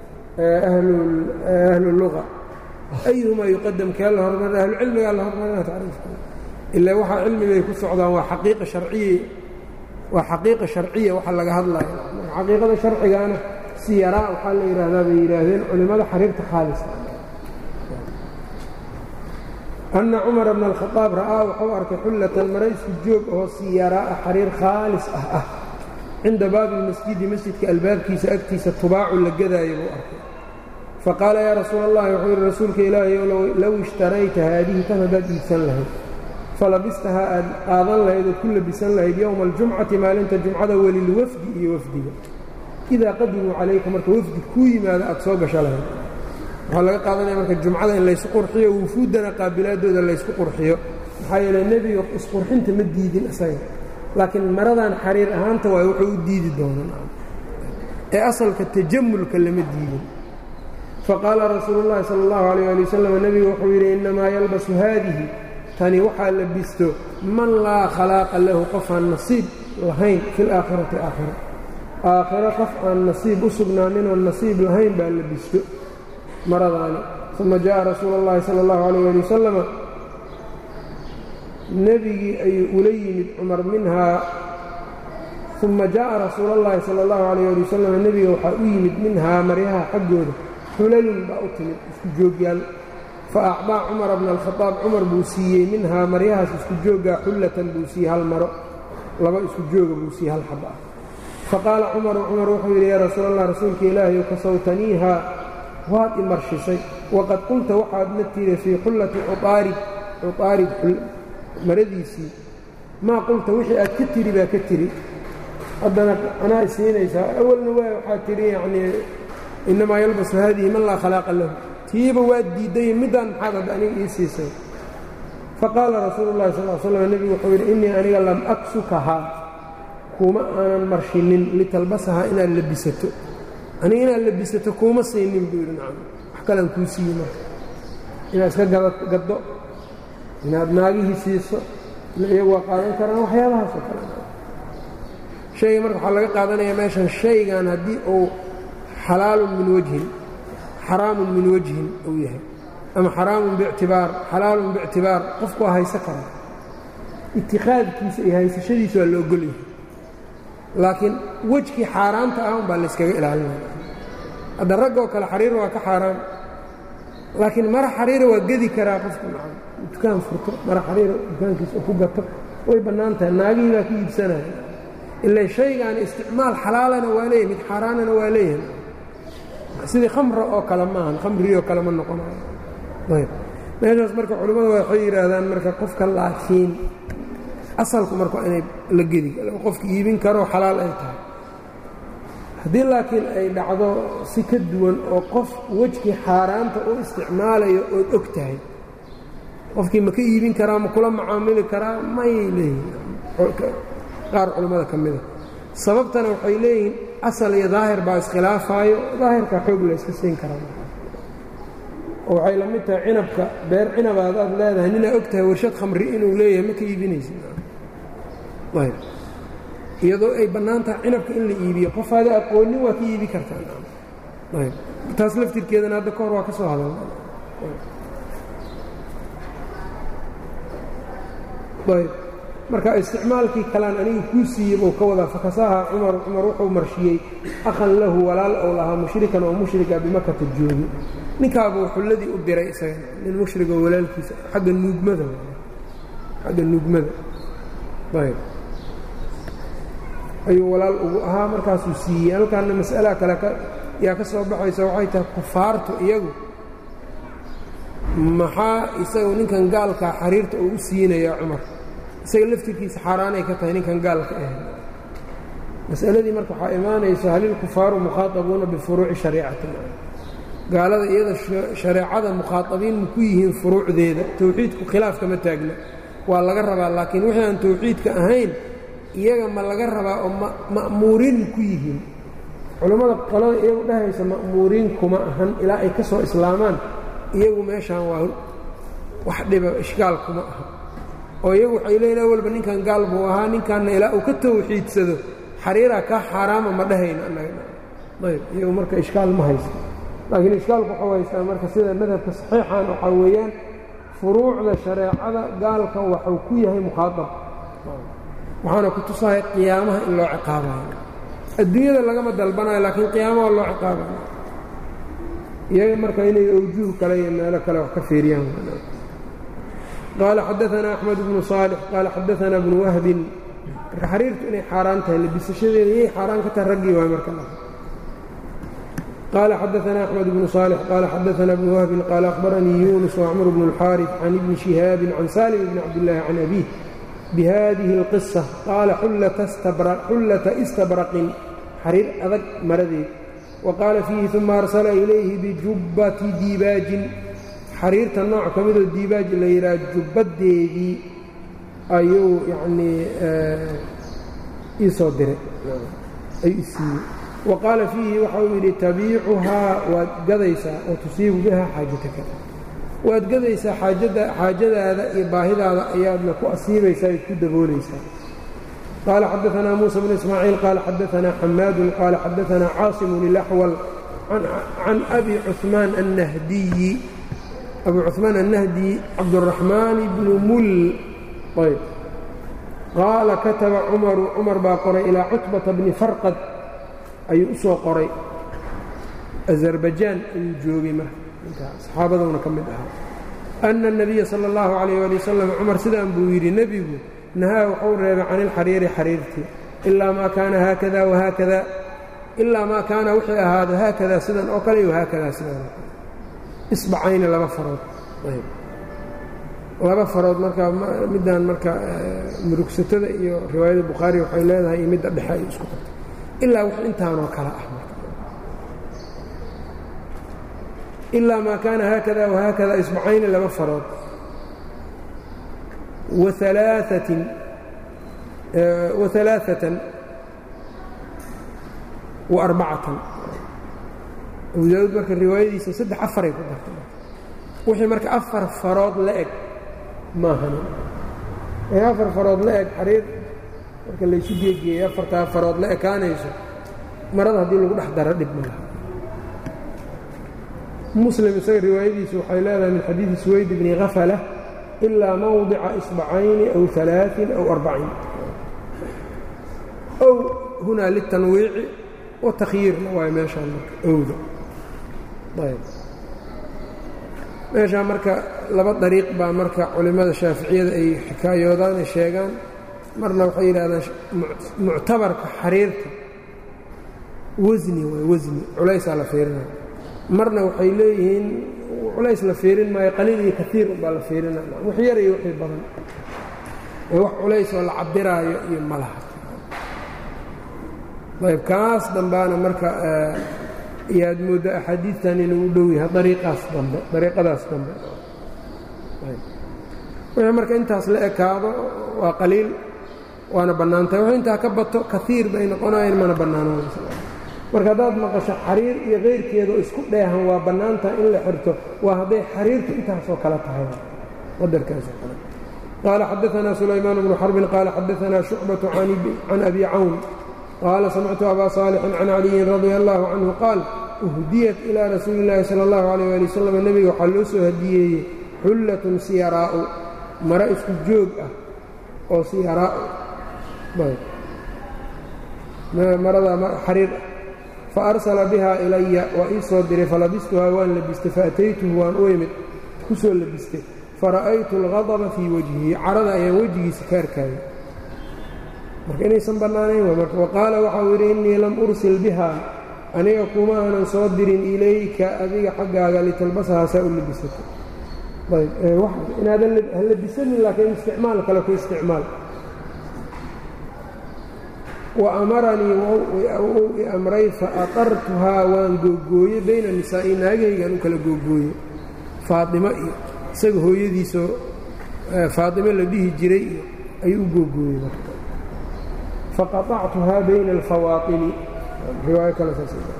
ahlu luqa ayuhumaa yuqadam kee la hormar ahlucilmigaa la hormarina tacriifka ilaa waxaa cilmigay ku socdaan waa xaqiiqa sharciya waa xaqiiqa sharciya waxa laga hadlayo xaqiiqada sharcigaana siyaraa waxaa la yidhaahdaa bay yidhaahdeen culimmada xariirta khaalisa anna cumara bna alkhadaab ra'aa wuxuu arkay xullatan mara isku joog oo siyaraa'a xariir khaalis ah ah cinda baabi lmasjidi masjidka albaabkiisa agtiisa tubaacu la gadaayo buu arkay faqaala yaa rasuula allahi wuxuu yidhi rasuulka ilaahayow low ishtarayta haadihi tan haddaad iibsan lahayd falabistahaa aad qaadan lahayd ood ku labisan lahayd yowma aljumcati maalinta jumcada welilwafdi iyo wafdiga idaa qadimuu calayka marka wafdi kuu yimaado aad soo gasho lahayd waxaa laga qaadanaya marka jumcada in laysku qurxiyo wufuuddana qaabilaadooda laysku qurxiyo maxaa yeele nebiga isqurxinta ma diidin isaga laakiin maradan xariir ahaanta waay wuxuu u diidi doonaa ee asalka tajamulka lama diidin faqaala rasuulu llahi sala allahu alayh ali wasalam nebigu wuxuu yidhi innamaa yalbasu haadihi tani waxaa labisto man laa khalaaqa lahu qof aan nasiib lahayn fi laakhirati aakhira aakhiro qof aan nasiib u sugnaanin oon nasiib lahayn baa labisto maradaani uma jaءa rasuula اllahi salى اllahu alayh ali wasalama nebigii ayuu ula yimid cumar minhaa uma jaءa rasuula اllahi salى اllahu alayh ali wasalam nebiga waxaa u yimid minhaa maryaha xaggooda xulalun baa u timid isku joogyaal faacطaa cumara bna alkhadaab cumar buu siiyey minhaa maryahaas isku jooggaa xullatan buu siiyey hal maro laba isku jooga buu siiyey hal xaba ah faqaala cumaru cumar wuxuu yidhi yaa rasuul allah rasuulka ilaahay kasawtaniihaa waad i marshisay waqad qulta waxaadna tiri fii xullati cuaarid cuaarid maradiisii maa qulta wixii aad ka tiri baa ka tiri haddana anaa isiinaysaa awalna waa waxaad tidhi yacnii innamaa yalbasu haadihi man laa khalaaqa lahu tiiba waad diidday middaan maxaad hadda aniga ii siisay faqaala rasuulu llahi sal l slam nebigu wuxuu yidhi innii aniga lam aksukahaa kuma aanan marshinin litalbasahaa inaad labisato aniga inaad labisato kuuma saynin buu yidhi nacam wax kalaan kuu siiye marka inaad iska gaddo inaad naagihii siiso iyagu waa qaadan karaan waxyaabahaasoo kale shayga marka waxaa laga qaadanayaa meeshan shaygan haddii uu xalaalun min wajhin xaraamun min wajhin uu yahay ama xaraamun biictibaar xalaalun biictibaar qofku waa hayso kara itikaadkiisa iyo haysashadiisa waa la ogol yahay laakiin wejkii xaaraanta ah umbaa layskaga ilaalinaya hadda raggoo kale xariir waa ka xaaraan laakiin mara xariira waa gedi karaa qofku nacam dukaan furto mara xariira dukaankiisa oo ku gato way bannaan tahay naagihii baa ka iibsanaya ilaa shaygaani isticmaal xalaalana waa leeyahy mid xaaraanana waa leeyahay sidii khamra oo kale maahan khamrioo kale ma noqonayo ayb meeshaas marka culimmadu waxay yidhaahdaan marka qofka laakiin asalku marka inay la gedi qofka iibin karoo xalaal ay tahay haddii laakiin ay dhacdo si ka duwan oo qof wejkii xaaraanta u isticmaalayo ood og tahay qofkii ma ka iibin karaa ma kula macaamili karaa mayay leeyihin qaar culimmada ka mida sababtana waxay leeyihiin asal iyo daahir baa iskhilaafaayo daahirkaa xoog la yska siin karaa oo waxay la mid tahay cinabka beer cinabaad aad leedahay ninaa og tahay warshad khamri inuu leeyahay ma ka iibinaysid ayb iyadoo ay bannaan tahay cinabka in la iibiyo qofaada aqoonin waa ka iibi kartaa ayb taas laftirkeedana hadda ka hor waa ka soo hadalna ayb marka isticmaalkii kalaan aniga kuu siiyey buu ka wadaa fakasaha cumar cumar wuxuu marshiyey akhan lahu walaal ou lahaa mushrikan oo mushrika bimakata joogi ninkaabuu xulladii u diray isaga nin mushrigoo walaalkiisa xagga nuugmada xagga nuugmada ayb ayuu walaal ugu ahaa markaasuu siiyey halkaana mas'alaha kale yaa ka soo baxaysa waxay tahay kufaartu iyagu maxaa isagu ninkan gaalkaa xariirta uu u siinaya cumar isaga laftirkiisa xaaraanay ka tahay ninkan gaalka ah mas'aladii marka waxaa imaanaysa halilkufaaru mukhaaabuuna bifuruuci shariicatin gaalada iyada shareecada mukhaaabiin ma ku yihiin furuucdeeda towxiidku khilaaf kama taagna waa laga rabaa laakiin wixii aan towxiidka ahayn iyaga ma laga rabaa oo ma'muuriin ma ku yihiin culammada qolada iyagu dhahaysa ma'muuriin kuma ahan ilaa ay ka soo islaamaan iyagu meeshaan waa wax dhiba ishkaal kuma aha oo iyagu waxay leeyiin awalba ninkan gaal buu ahaa ninkanna ilaa uu ka tawxiidsado xariiraa kaa xaaraama ma dhahayno annaga ayb iyagu marka ishkaal ma haysto laakiin ishkaalku waxuu haystaa marka sida madhabka saxiixan waxaa weeyaan furuucda shareecada gaalka waxuu ku yahay mukhaaab waxaana ku tusahay qiyaamaha in loo ciqaabayo adduunyada lagama dalbanayo laakiin qiyaamaha loo ciqaabayo iyaga marka inay awjuh kale iyo meelo kale wax ka fiiriyaan qaala xadaanaa axmed bnu saalix qaala xadaanaa bnu wahbin marka xariirtu inay xaaraan tahay labisashadeeda yay xaaraan ka tahay raggii waay marka qaala xadaanaa axmed bnu saalix qaala xadaanaa bnu wahbin qaala akhbaranii yuunus wacmr bnu اlxaariث can ibni shihaabin can salim bni cabdillaahi can abiih bihadihi اlqisa qaala xullata istabraqin xariir adag maradeed wa qaala fiihi uma arsala ilayhi bijubbati diibaajin xariirta nooc ka midoo diibaaj la yidhaha jubbadeedii ayuu yacnii ii soo diray ayuu isiiyey wa qaala fiihi waxa uu yidhi tabiicuhaa waad gadaysaa wa tusiibu biha xaajataka waad gadaysaa xaajadaada iyo baahidaada ayaadna ku asiibaysaa id ku daboolaysaa qaala xadaanaa muusa bnu ismaaciil qaala xadaanaa xamaadun qaala xadaanaa caasimun ilaxwal can abi cuثmaan annahdiyi abu cuثmaan annahdi cabduraxmaan bnu mul ayb qaala kataba cumaru cumar baa qoray ilaa cutbata bni farqad ayuu u soo qoray azarbajaan ayuu joogay marka saxaabaduna ka mid ahaa ana الnabiya salى اllahu عalayh ali wasalam cumar sidaan buu yidhi nebigu nahaa wuxuu reebay can ilxariiri xariirtii ilaa maa kaana haakada wahaakada ilaa maa kaana wixii ahaado haakada sidan oo kale iyo haakada sidan isbacayni laba farood laba farood marka middan marka murugsatada iyo riwaayada bukhaari waxay leedahay iyo midda dhexe ay isku qabtay ilaa wix intaanoo kale ah marka ilaa maa kaana haakada wahaakada isbacayni laba farood waalaaثatin waثalaaثatan وarbacatan abu daawuud marka riwaayadiisa saddex afaray ku dartay wixii marka afar farood la eg maahanin ee afar farood la eg xariir marka laysu geegeeyey afartaa farood la ekaanayso marada haddii lagu dhex daro dhib ma laha muslim isaga riwaayadiisu waxay leedahay min xadiidi suwayd bni khafala ilaa mawdica isbacayni aw alaain aw arbaciin ow hunaa litanwiici watakyiirna waay meeshaan marka owda ayb meeshaa marka laba dariiq baa marka culimmada shaaficiyada ay xikaayoodaan ay sheegaan marna waxay yidhahdaan muctabarka xariirta wasni waay wasni culaysaa la fiirinaya marna waxay leeyihiin culays la fiirin maayo qaliil iyo kaiir unbaa la fiirinaya wax yar iyo wixii badan ee wax culays oo la cabiraayo iyo ma laha ayb kaas dambaana marka yaad moodda axaadiidtan inuu u dhow yahay dariiqaas dambe dariiqadaas dambe wixii marka intaas la ekaado waa qaliil waana bannaantahay wax intaa ka bato kaiir bay noqonayeen mana bannaanooda marka haddaad maqasho xariir iyo kayrkeeda oo isku dheehan waa bannaantaha in la xirto waa hadday xariirtu intaasoo kale tahay qadarkaasoo kale qaala xadaanaa sulaymaan bnu xarbin qaala xadaanaa shucbaةu can abi cawn qaala samictu abaa saalixin can caliyin radia allahu canhu qaal uhdiyat ilaa rasuuli illaahi sala allahu calayh waali wasalam nebiga waxaa loo soo hadiyeeyey xullatun siyaraa'u maro isku joog ah oo siyaraa'u maradaa xariir ah fa arsala bihaa ilaya waa ii soo diray falabistuhaa waan labistay faataytuhu waan u imid ku soo labistay fara'aytu algadaba fii wajhihi carada ayaan wejigiisa ka arkaayay marka inaysan bannaanayn wa qaala waxau yidhi innii lam ursil bihaa aniga kuma aanan soo dirin ilayka adiga xaggaaga litalbasahaa saa u labisatay ayb inaadan ha labisanin laakiin isticmaal kale ku isticmaal wa amaranii wuu i amray fa aqartuhaa waan googooyey bayna nisaa'i naagahaygaan u kala googooyey faadimo iyo isaga hooyadiisoo faadimo la dhihi jiray iyo ayuu u googooyey marka faqaطactuhaa bayna alfawaatini riwaayo kale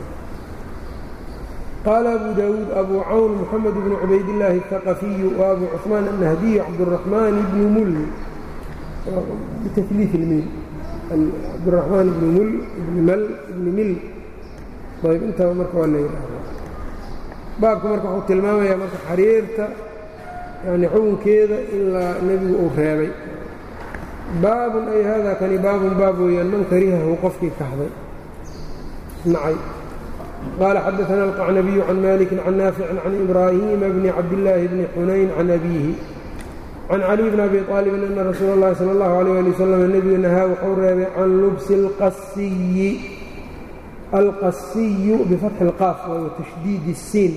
qaala abu daawuud abu cawn moxamed bnu cubaydillaahi الثaqafiyu wa abu cuثmaan الnahdiyu cabdالraxmaan bnu mul bitaliif ilmiil cabdiraxmaan ibni mul ibni mal ibni mil ayb intaba marka waa la yidhaahdaa baabka marka wuxuu tilmaamayaa marka xariirta yani xukunkeeda ilaa nebigu uu reebay baabun ay hada kani baabun baab weeyaan man karihahu qofkii kahday nacay qaala xadaثana alqacnabiyu can maliki can naaficin can ibraahiima bni cabdillaahi bni xunayn can abiihi can caliy bn abi aalibin ana rasuula اllahi salى اllahu alيyh ali wasalam nebigu nahaa wuxuu reebay can lubsi اlqasiyi alqasiyu bifatxi اlqaaf wa tashdiidi الsiin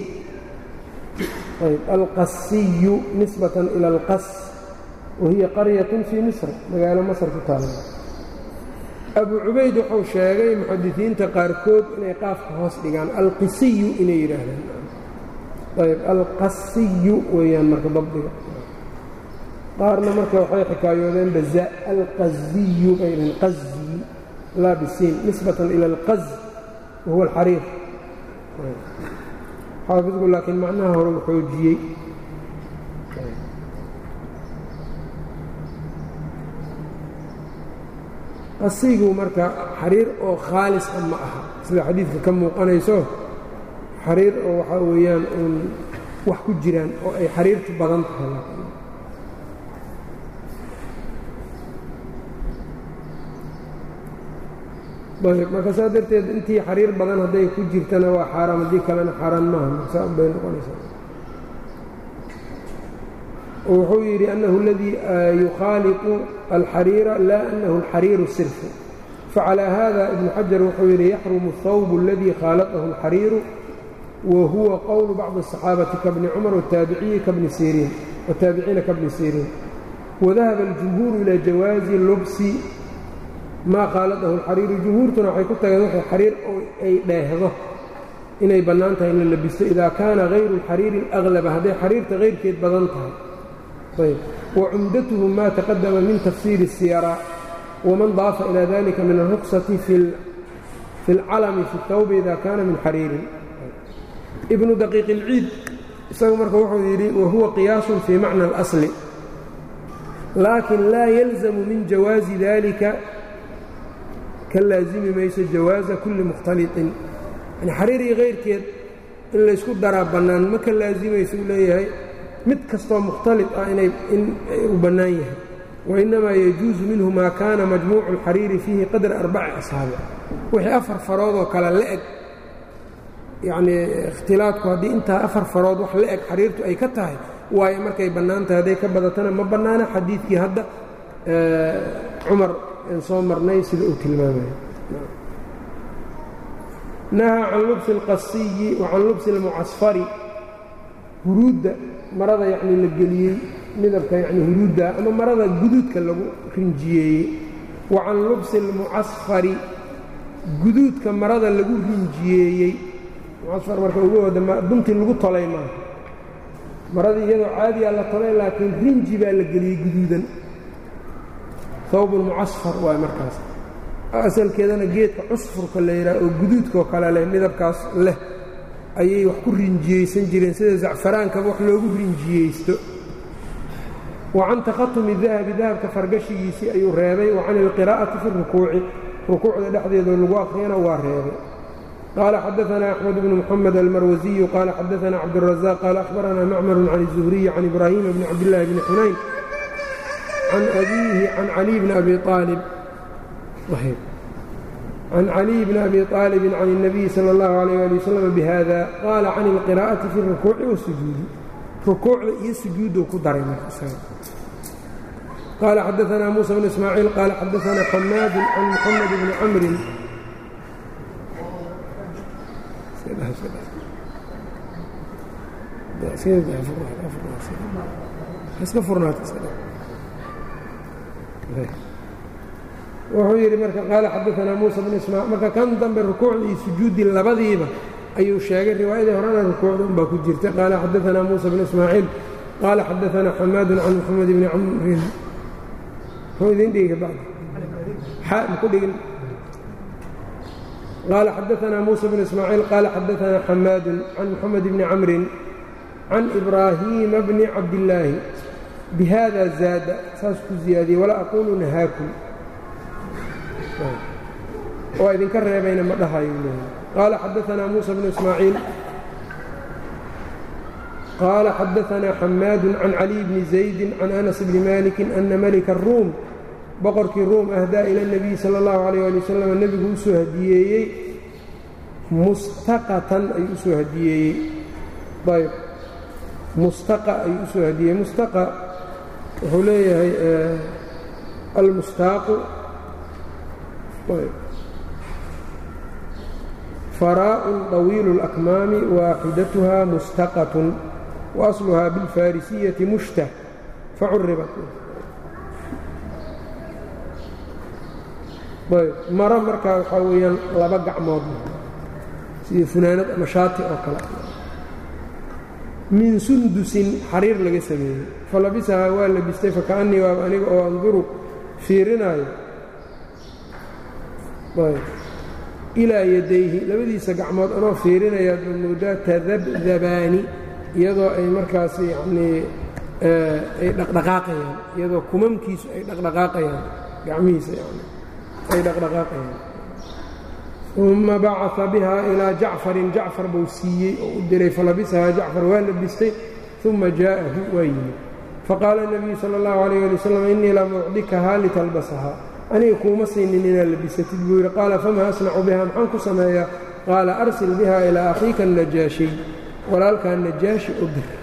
alqasiyu nisbatan ila اlqas wahiya qaryatun fii misr magaalo masr ku taala abu cubayd wuxuu sheegay muxadisiinta qaarkood inay qaafka hoos dhigaan alqisiyu inay yidhaahdaan ayb alqasiyu weeyaan marka dabdiga qaarna marka waxay xikaayoodeen baza alqaziyu bay dhaheen qazi laa bisiin nisbatan ila alqaz wahuwa alxariir xaafidku laakiin macnaha hore u xoojiyey qasigu marka xariir oo khaalisa ma aha sida xadiidka ka muuqanayso xariir oo waxaa weeyaan uun wax ku jiraan oo ay xariirtu badan tahay marka saa darteed intii xariir badan hadday ku jirtana waa xaaraam haddii kalena xaaraan maaha marsaa bay noqonaysaa wuxuu yidhi أنhu اladii yukhaaliطu alxariira laa أnahu اlxariiru sirfu facalى hada ibn xajar wuxuu yidhi yaxrumu الhawb اladii khaalطahu اlxariiru wa huwa qowlu bacضi الصaxaabati kabni cumar wataabiciina kabni siriin wadahaba اljumhuur ilى jawaazi lubsi maa khaaladahu alxariiru jumhuurtuna waxay ku tageen waxay xariir ay dheehdo inay bannaan tahay in la labisto idaa kaana hayru alxariiri alaglaba hadday xariirta hayrkeed badan tahay ayb wa cumdatuhu maa taqadama min tafsiiri الsiyara waman daafa ilaa dalika min alruksati fi اlcalami fi اthawbi ida kaana min xariirin ibnu daqiiq ilciid isagu marka wuxuu yidhi wahuwa qiyaasun fii macna اlasli laakin laa yalzamu min jawaazi dalika ka laazimi mayso jawaaza kulli mukhtaliطin yani xariir iyo kayrkeed in laysku daraa bannaan ma ka laasimayso uu leeyahay mid kastoo mukhtalid ah inay in uu bannaan yahay wainnamaa yajuusu minhu maa kaana majmuucu اlxariiri fiihi qadra arbaci asxaabi wixii afar faroodoo kale la eg yacnii ikhtilaadku haddii intaa afar farood wax la eg xariirtu ay ka tahay waayo markay bannaan tahay hadday ka badatana ma bannaana xadiidkii hadda cumar aan soo marnay sida uu tilmaamaya nahaa can lubsi اlqasiyi wa can lubsi اlmucasfari huruudda marada yacnii la geliyey midabka yacni huruudda ama marada guduudka lagu rinjiyeeyey wa can lubsi اlmucasfari guduudka marada lagu rinjiyeeyey mucasfar marka ugu wada buntii lagu tolay maaha maradii iyadoo caadiyaa la tolay laakiin rinji baa la geliyey guduudan hawbun mucasfar waay markaas asalkeedana geedka cusfurka la yidhaha oo guduudkaoo kale leh midabkaas leh ayay wax ku rinjiyeysan jireen sida zacfaraankaba wax loogu rinjiyeysto wa can takhatumi dahabi dahabka fargashigiisii ayuu reebay wa can ilqiraa'ati fi rukuuci rukuucda dhexdeedoo lagu akhriyana waa reebay qال xdثna أحمد بن محمد الmrwزي qال xdثna cبدالرزاq qال أخبرna mcmر عن الزهري عن إبراهيم بن cبدالله بن حuنayn عن أbيه عن علي بن أbي طالب عن علي بن أbي طالب عن النبي صلى الله عليه لي وسلم بhذا qال عن القراءة في الركوع والسجوud ركوuعda iyo sujuudu ku daray qال xdثna موسى بن إسماعيل qال xdثna حmاad عن محمد بن cمر wuxuu yidhi marka qaala xadaanaa muusa bn ismaa marka kan dambe rukuucda iyo sujuuddii labadiiba ayuu sheegay riwaayadii horena rukuucda unbaa ku jirta qaala xadaanaa muusa bn ismaaciil qaala xadaanaa xamaadun can moxamed bni camrin muxuu idin dhigi bacd xaa maku dhigin qال xdثna موسى بن إسماعيل qال xdثna xmاad عن محمد بن cمر عن إبراهيم بن cabداللaahi بhذا زاad saas ku ziyaadiyey وla أquل نhاakم waa idinka reebayna ma dhahayo qال xdثna موسى بن إسماعيiل qال xdثna xmاad عن علي بن زaيد عن أنس بن مالك أنa ملك الروم boqorkii ruum ahdaa ila nebiyi sala allahu calayh ali wasalam nebigu u soo hadiyeeyey mustaqatan ayuu usoo hadiyeeyey ayb mustaqa ayuu usoo hadiyeeyey mustaqa wuxuu leeyahay almustaaqu faraa'un طawiilu اlakmaami waaxidatuha mustaqatun waasluhaa biاlfarisiyaةi mushtah facuribat maro markaa waxaa weeyaan laba gacmood sidii funaanad ama shaati oo kale min sundusin xariir laga sameeyey falabisahaa waa labistay fakaأnnii waaba aniga oo anduru fiirinaayo ilaa yadayhi labadiisa gacmood anoo fiirinayaad ba moodaa tadabdabaani iyadoo ay markaas yanii ay dhaqdhaqaaqayaan iyadoo kumamkiisu ay dhaqdhaqaaqayaan gacmihiisa yani ay dhaqdhaqaaqayaan uma bacaa bihaa ilaa jacfarin jacfar buu siiyey oo u diray falabisahaa jacfar waa labistay uma jaa'ahu waa yimid faqaala الnabiyu salى اllahu عalيyه ali wslam innii lam ucdikahaa litalbasahaa aniga kuuma siinin inaad labisatid buu yidhi qaala fama asnacu biha maxaan ku sameeyaa qaala arsil biha ilaa akhiika الnajaashiy walaalkaa najaashi u dir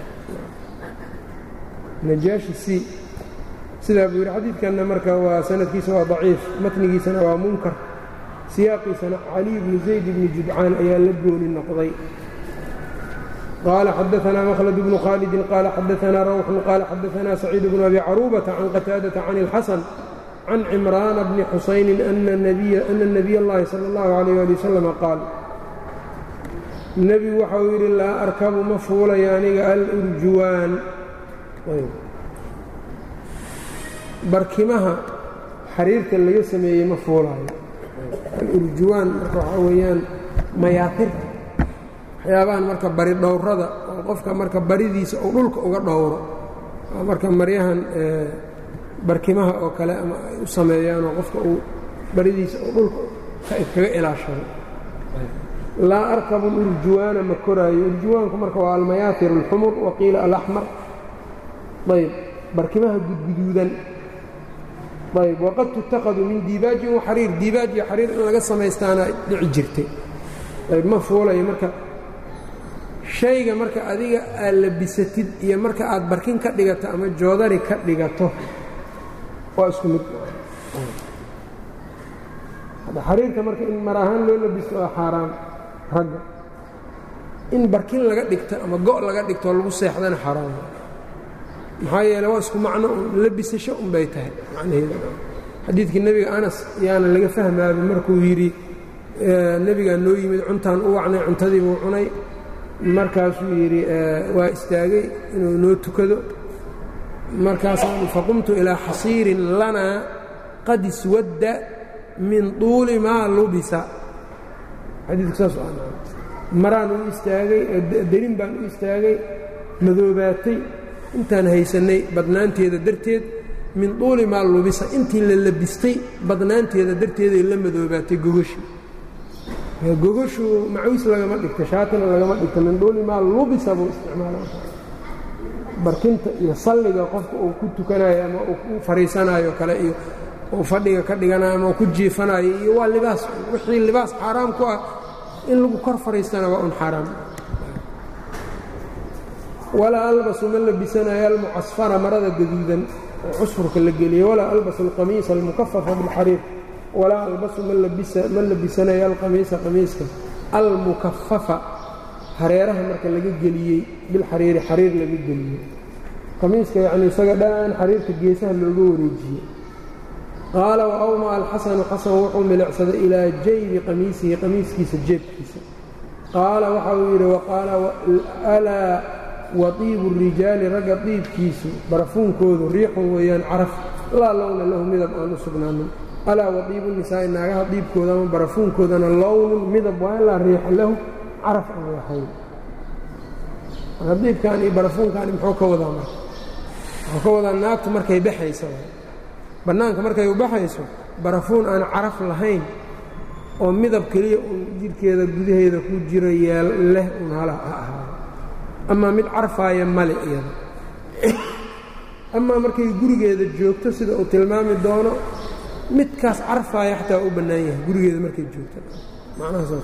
najaashi si sidaa buu yidhi xadiidkanna marka waa sanadkiisa waa daciif matnigiisana waa munkar siyaaqiisana caliy bni zayd bni judcaan ayaa la gooni noqday qaala xadaanaa mkhlad bnu khaalidin qaala xadaanaa rawxun qaala xadaanaa saciid bnu abi caruubata can qataadata can اlxasan can cimraana bni xusaynin ana nabiy اllahi salى اllahu عalayh ali wasalam qaal nebigu waxa uu yidhi laa arkabu ma fuulayo aniga alurjuwaan barkimaha xariirta laga sameeyey ma fuulaayo alurjuwaan marka waxaa weeyaan mayaatirta waxyaabahan marka bari dhowrada oo qofka marka baridiisa uu dhulka uga dhowro oo marka maryahan barkimaha oo kale ama ay u sameeyaanoo qofka uu baridiisa uu dhulka kaga ilaashado laa arkabu alurjuwaana ma koraayo urjuwaanku marka waa almayaatir alxumur waqiila alaxmar ayb barkimaha gudguduudan ayb waqad tutakadu min diibaajin waxariir diibaaj iyo xariir in laga samaystaana dhici jirtay ayb ma fuulayo marka shayga marka adiga aad labisatid iyo marka aad barkin ka dhigato ama joodari ka dhigato waa isku mid xariirka marka in mar ahaan loo labisto waa xaaraam ragga in barkin laga dhigto ama go' laga dhigtoo lagu seexdana xaaraam maxaa yeele waa isku macno un labisasho un bay tahay macnaheeda xadiidkii nebiga anas yaana laga fahmaaba markuu yidhi nebigaa noo yimid cuntaan u wacnay cuntadii buu cunay markaasuu yidhi waa istaagay inuu noo tukado markaasaan faqumtu ilaa xasiirin lanaa qad iswadda min tuuli maa lubisa xadiidku saas maraan u istaagay derin baan u istaagay madoobaatay intaan haysannay badnaanteeda darteed min tuuli maa lubisa intii la labistay badnaanteeda darteeday la madoobaatay gogashii gogashu macawiis lagama dhigto shaatina lagama dhigto min duuli maa lubisa buu isticmaala barkinta iyo salliga qofka uu ku tukanayo ama uu ku fariisanayo kale iyo uu fadhiga ka dhiganayo ama uu ku jiifanayo iyo waa libaas wixii libaas xaaraam ku ah in lagu kor fariistana waa un xaaraam walaa albasu ma labisanayo almucasfara marada gaduudan oo cusfurka la geliyey walaa albasu alqamiisa almukafafa bilxariir walaa albasu ma labisanayo alqamiisa qamiiska almukafafa hareeraha marka laga geliyey bilxariiri xariir laga geliyey qamiiska yacni isaga dhaan xariirta geesaha looga wareejiyey qaala wa awmaa alxasanu xasan wuxuu milicsaday ilaa jaybi qamiisihi qamiiskiisa jeebkiisa qaala waxa uu yidhi waqaala alaa watiibu rijaali ragga diibkiisu barafuunkoodu riixun weeyaan caraf laa lowna lahu midab aan u sugnaanin alaa watiibu nisaa'i naagaha diibkooda ama barafuunkoodana lownun midab waa ilaa riixa lahu caraf aan lahayn marka diibkan iyo barafuunkaani muxuu ka wadaa marka wuxuu ka wadaa naagtu markay baxayso bannaanka markay u baxayso barafuun aan caraf lahayn oo midab keliya uun jidhkeeda gudaheeda ku jiro yeel leh uun hala ha ahaado amaa mid carfaaya male iyada amaa markay gurigeeda joogto sida uu tilmaami doono midkaas carfaaya xataa u bannaan yahay gurigeeda markay joogto macnaha saas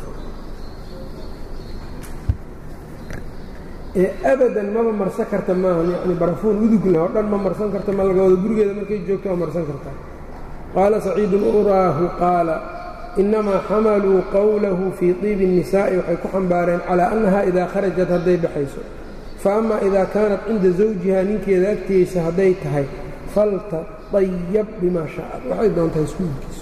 ee abadan maba marsan karta maaha yani barafuun udug leh oo dhan ma marsan karta ma laga wado gurigeeda markay joogto waa marsan kartaa qaala saciidun uraahu qaala inamaa xamaluu qowlahu fii tiibi الnisaa'i waxay ku xambaareen calaa annaha idaa kharajat hadday baxayso fa ama idaa kaanat cinda zawjiha ninkeeda agtiisa hadday tahay faltaطayab bima shaءat waxay doontahay iskuulkiisu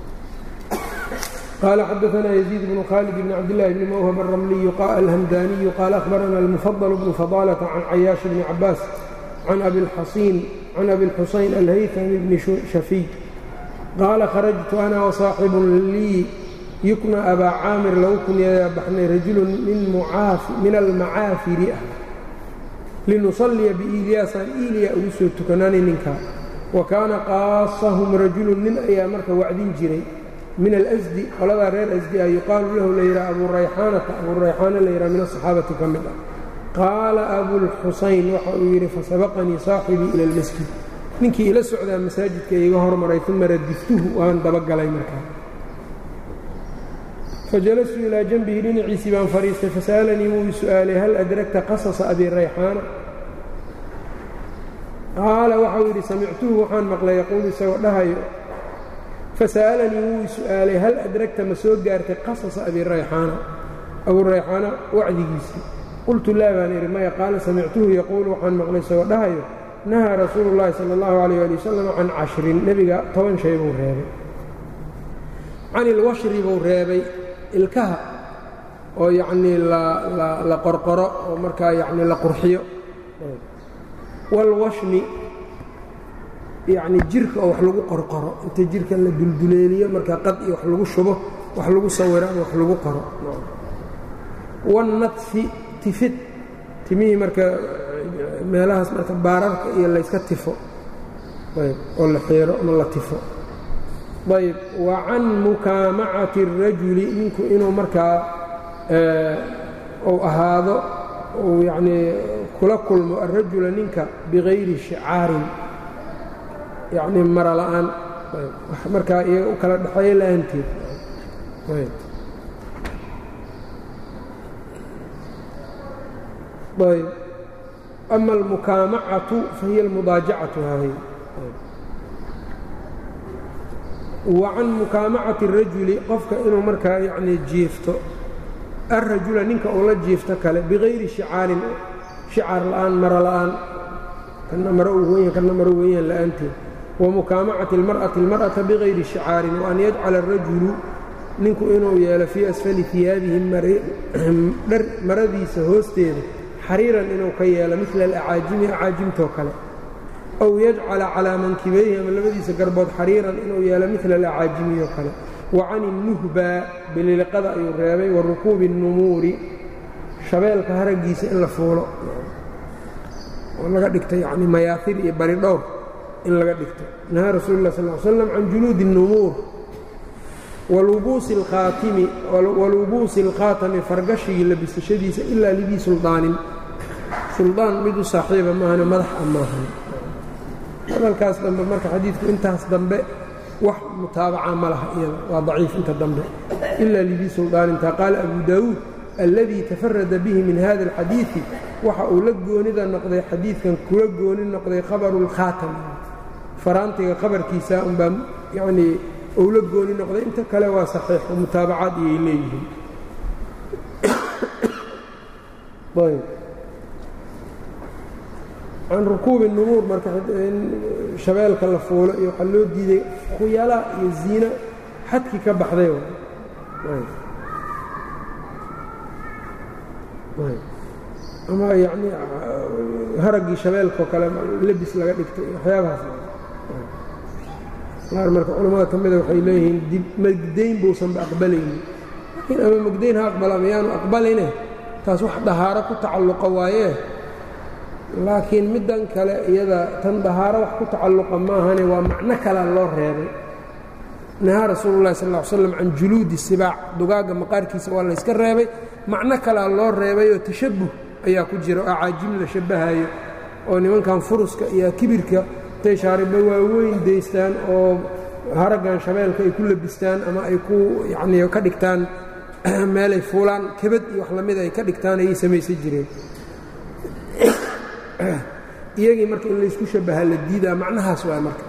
qال xdثna يزيد بن khالد بن cبدالله بن mwhب الرملي الhمdاني qال أخبرna المفضل بن فضالة عن عyاaش بن عباس عن أbي الxuسين الhyثمي بن شhفي qاaل khرجت أنا وصاaحب lيi يukنى أbا cاamر lagu kunyayaa baxnay rajul min الmacaafiri ah liنuصليa بإilyaasaan إilya ugu soo tukanani ninka وakaana qاaصahm rajul nin ayaa marka wacdin jiray min alasdi qoladaa reer asdi ah yuqaalu lahu layidhaha abuu rayxaanata abuu rayxaana layidhaha min asaxaabati ka mid ah qaala abulxusayn waxa uu yidhi fasabaqanii saaxibii ila almasjid ninkii ila socdaa masaajidka iiga hormaray uma radiftuhu waan dabagalay markaa fajalastu ilaa janbihi dhinaciisii baan fadhiistay fasa'alanii wuu i su'aalay hal adragta qasasa abii rayxaana qaala waxau yidhi samictuhu waxaan maqlay yaquulu isagoo dhahayo fasa'alanii wuu i su'aalay hal adragta ma soo gaartay qasasa abi rayxaana abuu rayxaana wacdigiisii qultu laa baan idhi maya qaala samictuhu yaquulu waxaan maqlay isagoo dhahayo nahaa rasuulu llaahi sala allahu calayh ali wasalam can cashrin nebiga toban shay buu reebay can ilwashri buu reebay ilkaha oo yacnii la qorqoro oo markaa yacnii la qurxiyo waalwashmi yacni jirka oo wax lagu qorqoro inta jirka la dulduleeliyo markaa qad iyo wax lagu shubo wax lagu sawiro ama wax lagu qoro wannadfi tifid timihii marka meelahaas marka baararka iyo layska tifo ayb oo la xiiro ama la tifo ayb wa can mukaamacati الrajuli ninku inuu markaa uu ahaado uu yacnii kula kulmo alrajula ninka bigayri shicaarin yacnii mara la'aan wax markaa iyaga u kala dhexeeyo la'aanteed ayb ama almukaamacatu fahiya almudaajacatu hahay wa can mukaamacati الrajuli qofka inuu markaa yacnii jiifto alrajula ninka uu la jiifto kale bigayri shicaarin shicaar la'aan mara la'aan kana maro u weyan kana maro weeyaan la'aanteed wamukaamacati اlmar'ati اlmar'ata bigayri shicaarin waan yajcala الrajulu ninku inuu yeelo fii asfali iyaabihi dhar maradiisa hoosteeda xariiran inuu ka yeelo midla alacaajimi acaajimtoo kale aw yajcala calaa mankibayhi ama labadiisa garbood xariiran inuu yeelo midla alacaajimiyoo kale wa can innuhba bililiqada ayuu reebay wa rukuubi الnumuuri shabeelka haraggiisa in la fuulo oo laga dhigto yacni mayaafir iyo bari dhowr in laga dhigto nahaa rasuulu lah sal l slam can juluudi الnumuur walubuusi اlkhaatami fargashigii labisashadiisa ilaa lidii suldaanin suldaan mid u saaxiiba maahane madax a maahan hadalkaas dambe marka xadiidku intaas dambe wax mutaabaca ma laha iyada waa daciif inta dambe ilaa lidii suldaaninta qaala abu daawuud alladii tafarada bihi min hada alxadiidi waxa uu la goonida noqday xadiidkan kula gooni noqday khabaru اlkhaatam faraantiga khabarkiisa unbaa yanii uu la gooni noqday inta kale waa saxiix oo mutaabacaad iyay leeyihiin can rukuubi nubuur marka in shabeelka la fuulo iyo waxaa loo diiday khuyala iyo ziina xadkii ka baxday ama yanii haraggii shabeelkao kale lebis laga dhigtay waxyaabahaas qaar marka culammada ka mida waxay leeyihiin magdayn buusanba aqbalaynin laakiin ama magdayn ha aqbala mayaanu aqbalayne taas wax dahaaro ku tacalluqa waayee laakiin middan kale iyada tan dahaaro wax ku tacalluqa maahane waa macno kalea loo reebay nahaa rasuululahi sal ll ly slam can juluudi sibaac dugaagga maqaarkiisa waa layska reebay macno kalea loo reebay oo tashabbuh ayaa ku jira oo caajim la shabbahayo oo nimankan furuska iyo kibirka intay shaariba waaweyn daystaan oo haraggan shabeelka ay ku labistaan ama ay ku yacnii ka dhigtaan meelay fuulaan kebad iyo wax lamida ay ka dhigtaan ayay samaysan jireen iyagii marka in laysku shabbahaa la diidaa macnahaas waay marka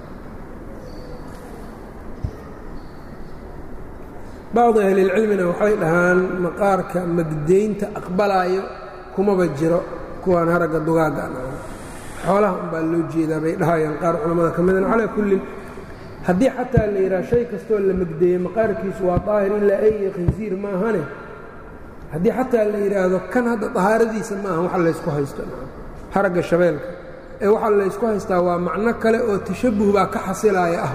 bacdu ahlilcilmina waxay dhahaan maqaarka magdaynta aqbalaayo kumaba jiro kuwaan haragga dugaagga xoolaha umbaa loo jeedaa bay dhahayaan qaar culammada ka midan calaa kullin haddii xataa la yidhaha shay kastoo la magdeeye maqaarkiisu waa daahir ilaa ay iyo khinsiir maahane haddii xataa la yidhaahdo kan hadda dahaaradiisa ma aha waxa laysku haysto haragga shabeelka ee waxaa laysku haystaa waa macno kale oo tashabbuh baa ka xasilaaya ah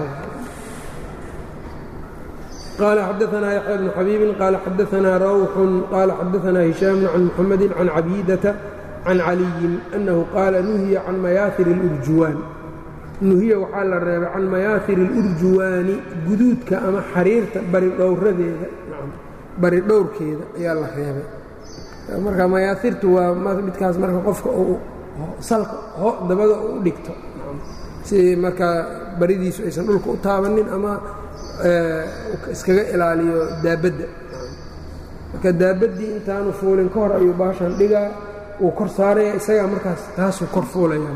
qaala xadaanaa yaxya bnu xabiibin qaala xadaanaa rawxun qaala xadaanaa hishaamun can muxamedin can cabiidata can caliyin annahu qaala nuhiya can mayaahir اlurjuwaan nuhiya waxaa la reebay can mayaahir اlurjuwaani guduudka ama xariirta baridhowradeeda bari dhowrkeeda ayaa la reebay marka mayaahirtu waa midkaas marka qofka uu salka dabada u dhigto si markaa baridiisu aysan dhulka u taabanin ama iskaga ilaaliyo daabadda marka daabaddii intaanu fuulin ka hor ayuu baashan dhigaa wuu kor saaraya isagaa markaas taasuu kor fuulaya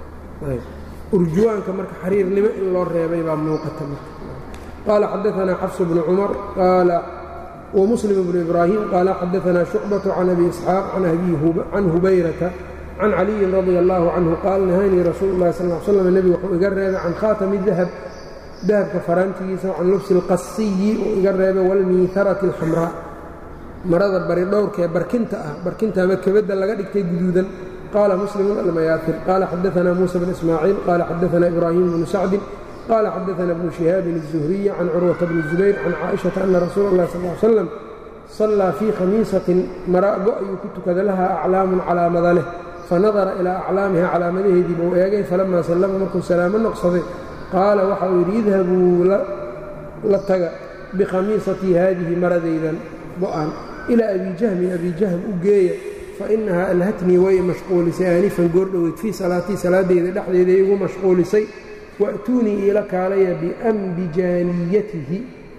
urjuwaanka marka xariirnimo in loo reebay baa muuqata marka qaala xadaanaa xafsu bnu cumar qaala ومسلم بن إبراهيم قال xدثنا شعبة عن أبي إسحاaq عن هubayrةa عن علي رضي الله عنه قال نhاnيi رasuuل الlahi صلى اه علي sلم نبgu wuxuu iga reebay can khاatم الذhب dahabka faraantigiisa can lubsi الqasiyi uu iga reebay wاlmiiharati الxamrاء marada bari dhowrkaee barkinta ah barkinta ama kebadda laga dhigtay guduudan qaala muslim almayaafir qaala xadaثna muسى بن إسmاعيiل qaala xadaثna إbrahيم بن سacdi qال xadaثna بن شhihاab الزهري can curwaةa بن زubayr can caaئiشhaةa أna rasuula الlah sal اه slam صallىa fii khamiisatin marago ayuu ku tukada laha aclaamun calaamada leh fanadara ilىa aclaamiha calaamadaheedii buu eegay falama sallama markuu salaamo noqsaday qaala waxa uu yidhi idhabuu la taga bikhamiisatii haadihi maradaydan go-an ilىa abi jahmin abi jahm u geeya fainahaa alhatnii way mashquulisay aanifan goordhoweyd fii salaatii salaadeyda dhexdeeda igu mashquulisay wa'tuunii iila kaalaya biambijaaniyatihi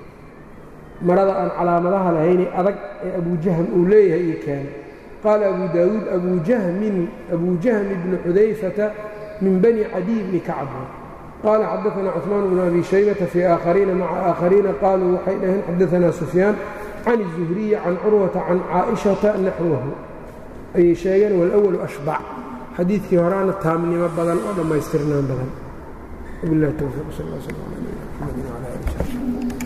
marada aan calaamadaha lahayne adag ee abujahm uu leeyahay iyo keena qaala abu daawuud abujahmin abujahmi bni xudayfata min bani cadiy bni kacb qaala xadaثna cثmaan bnu abi shaybata fii aakhariina maca aakhariina qaaluu waxay dhaheen xadaثna sufyaan can الzuhriyi can curwata can caaئiشhaةa naxwahu ayay sheegeen wاlأwalu ashbac xadiidkii horaana taamnimo badan oo dhammaystirnaan badan وبالله التوفيق صلى الله عليه وسلم على آله وصحبه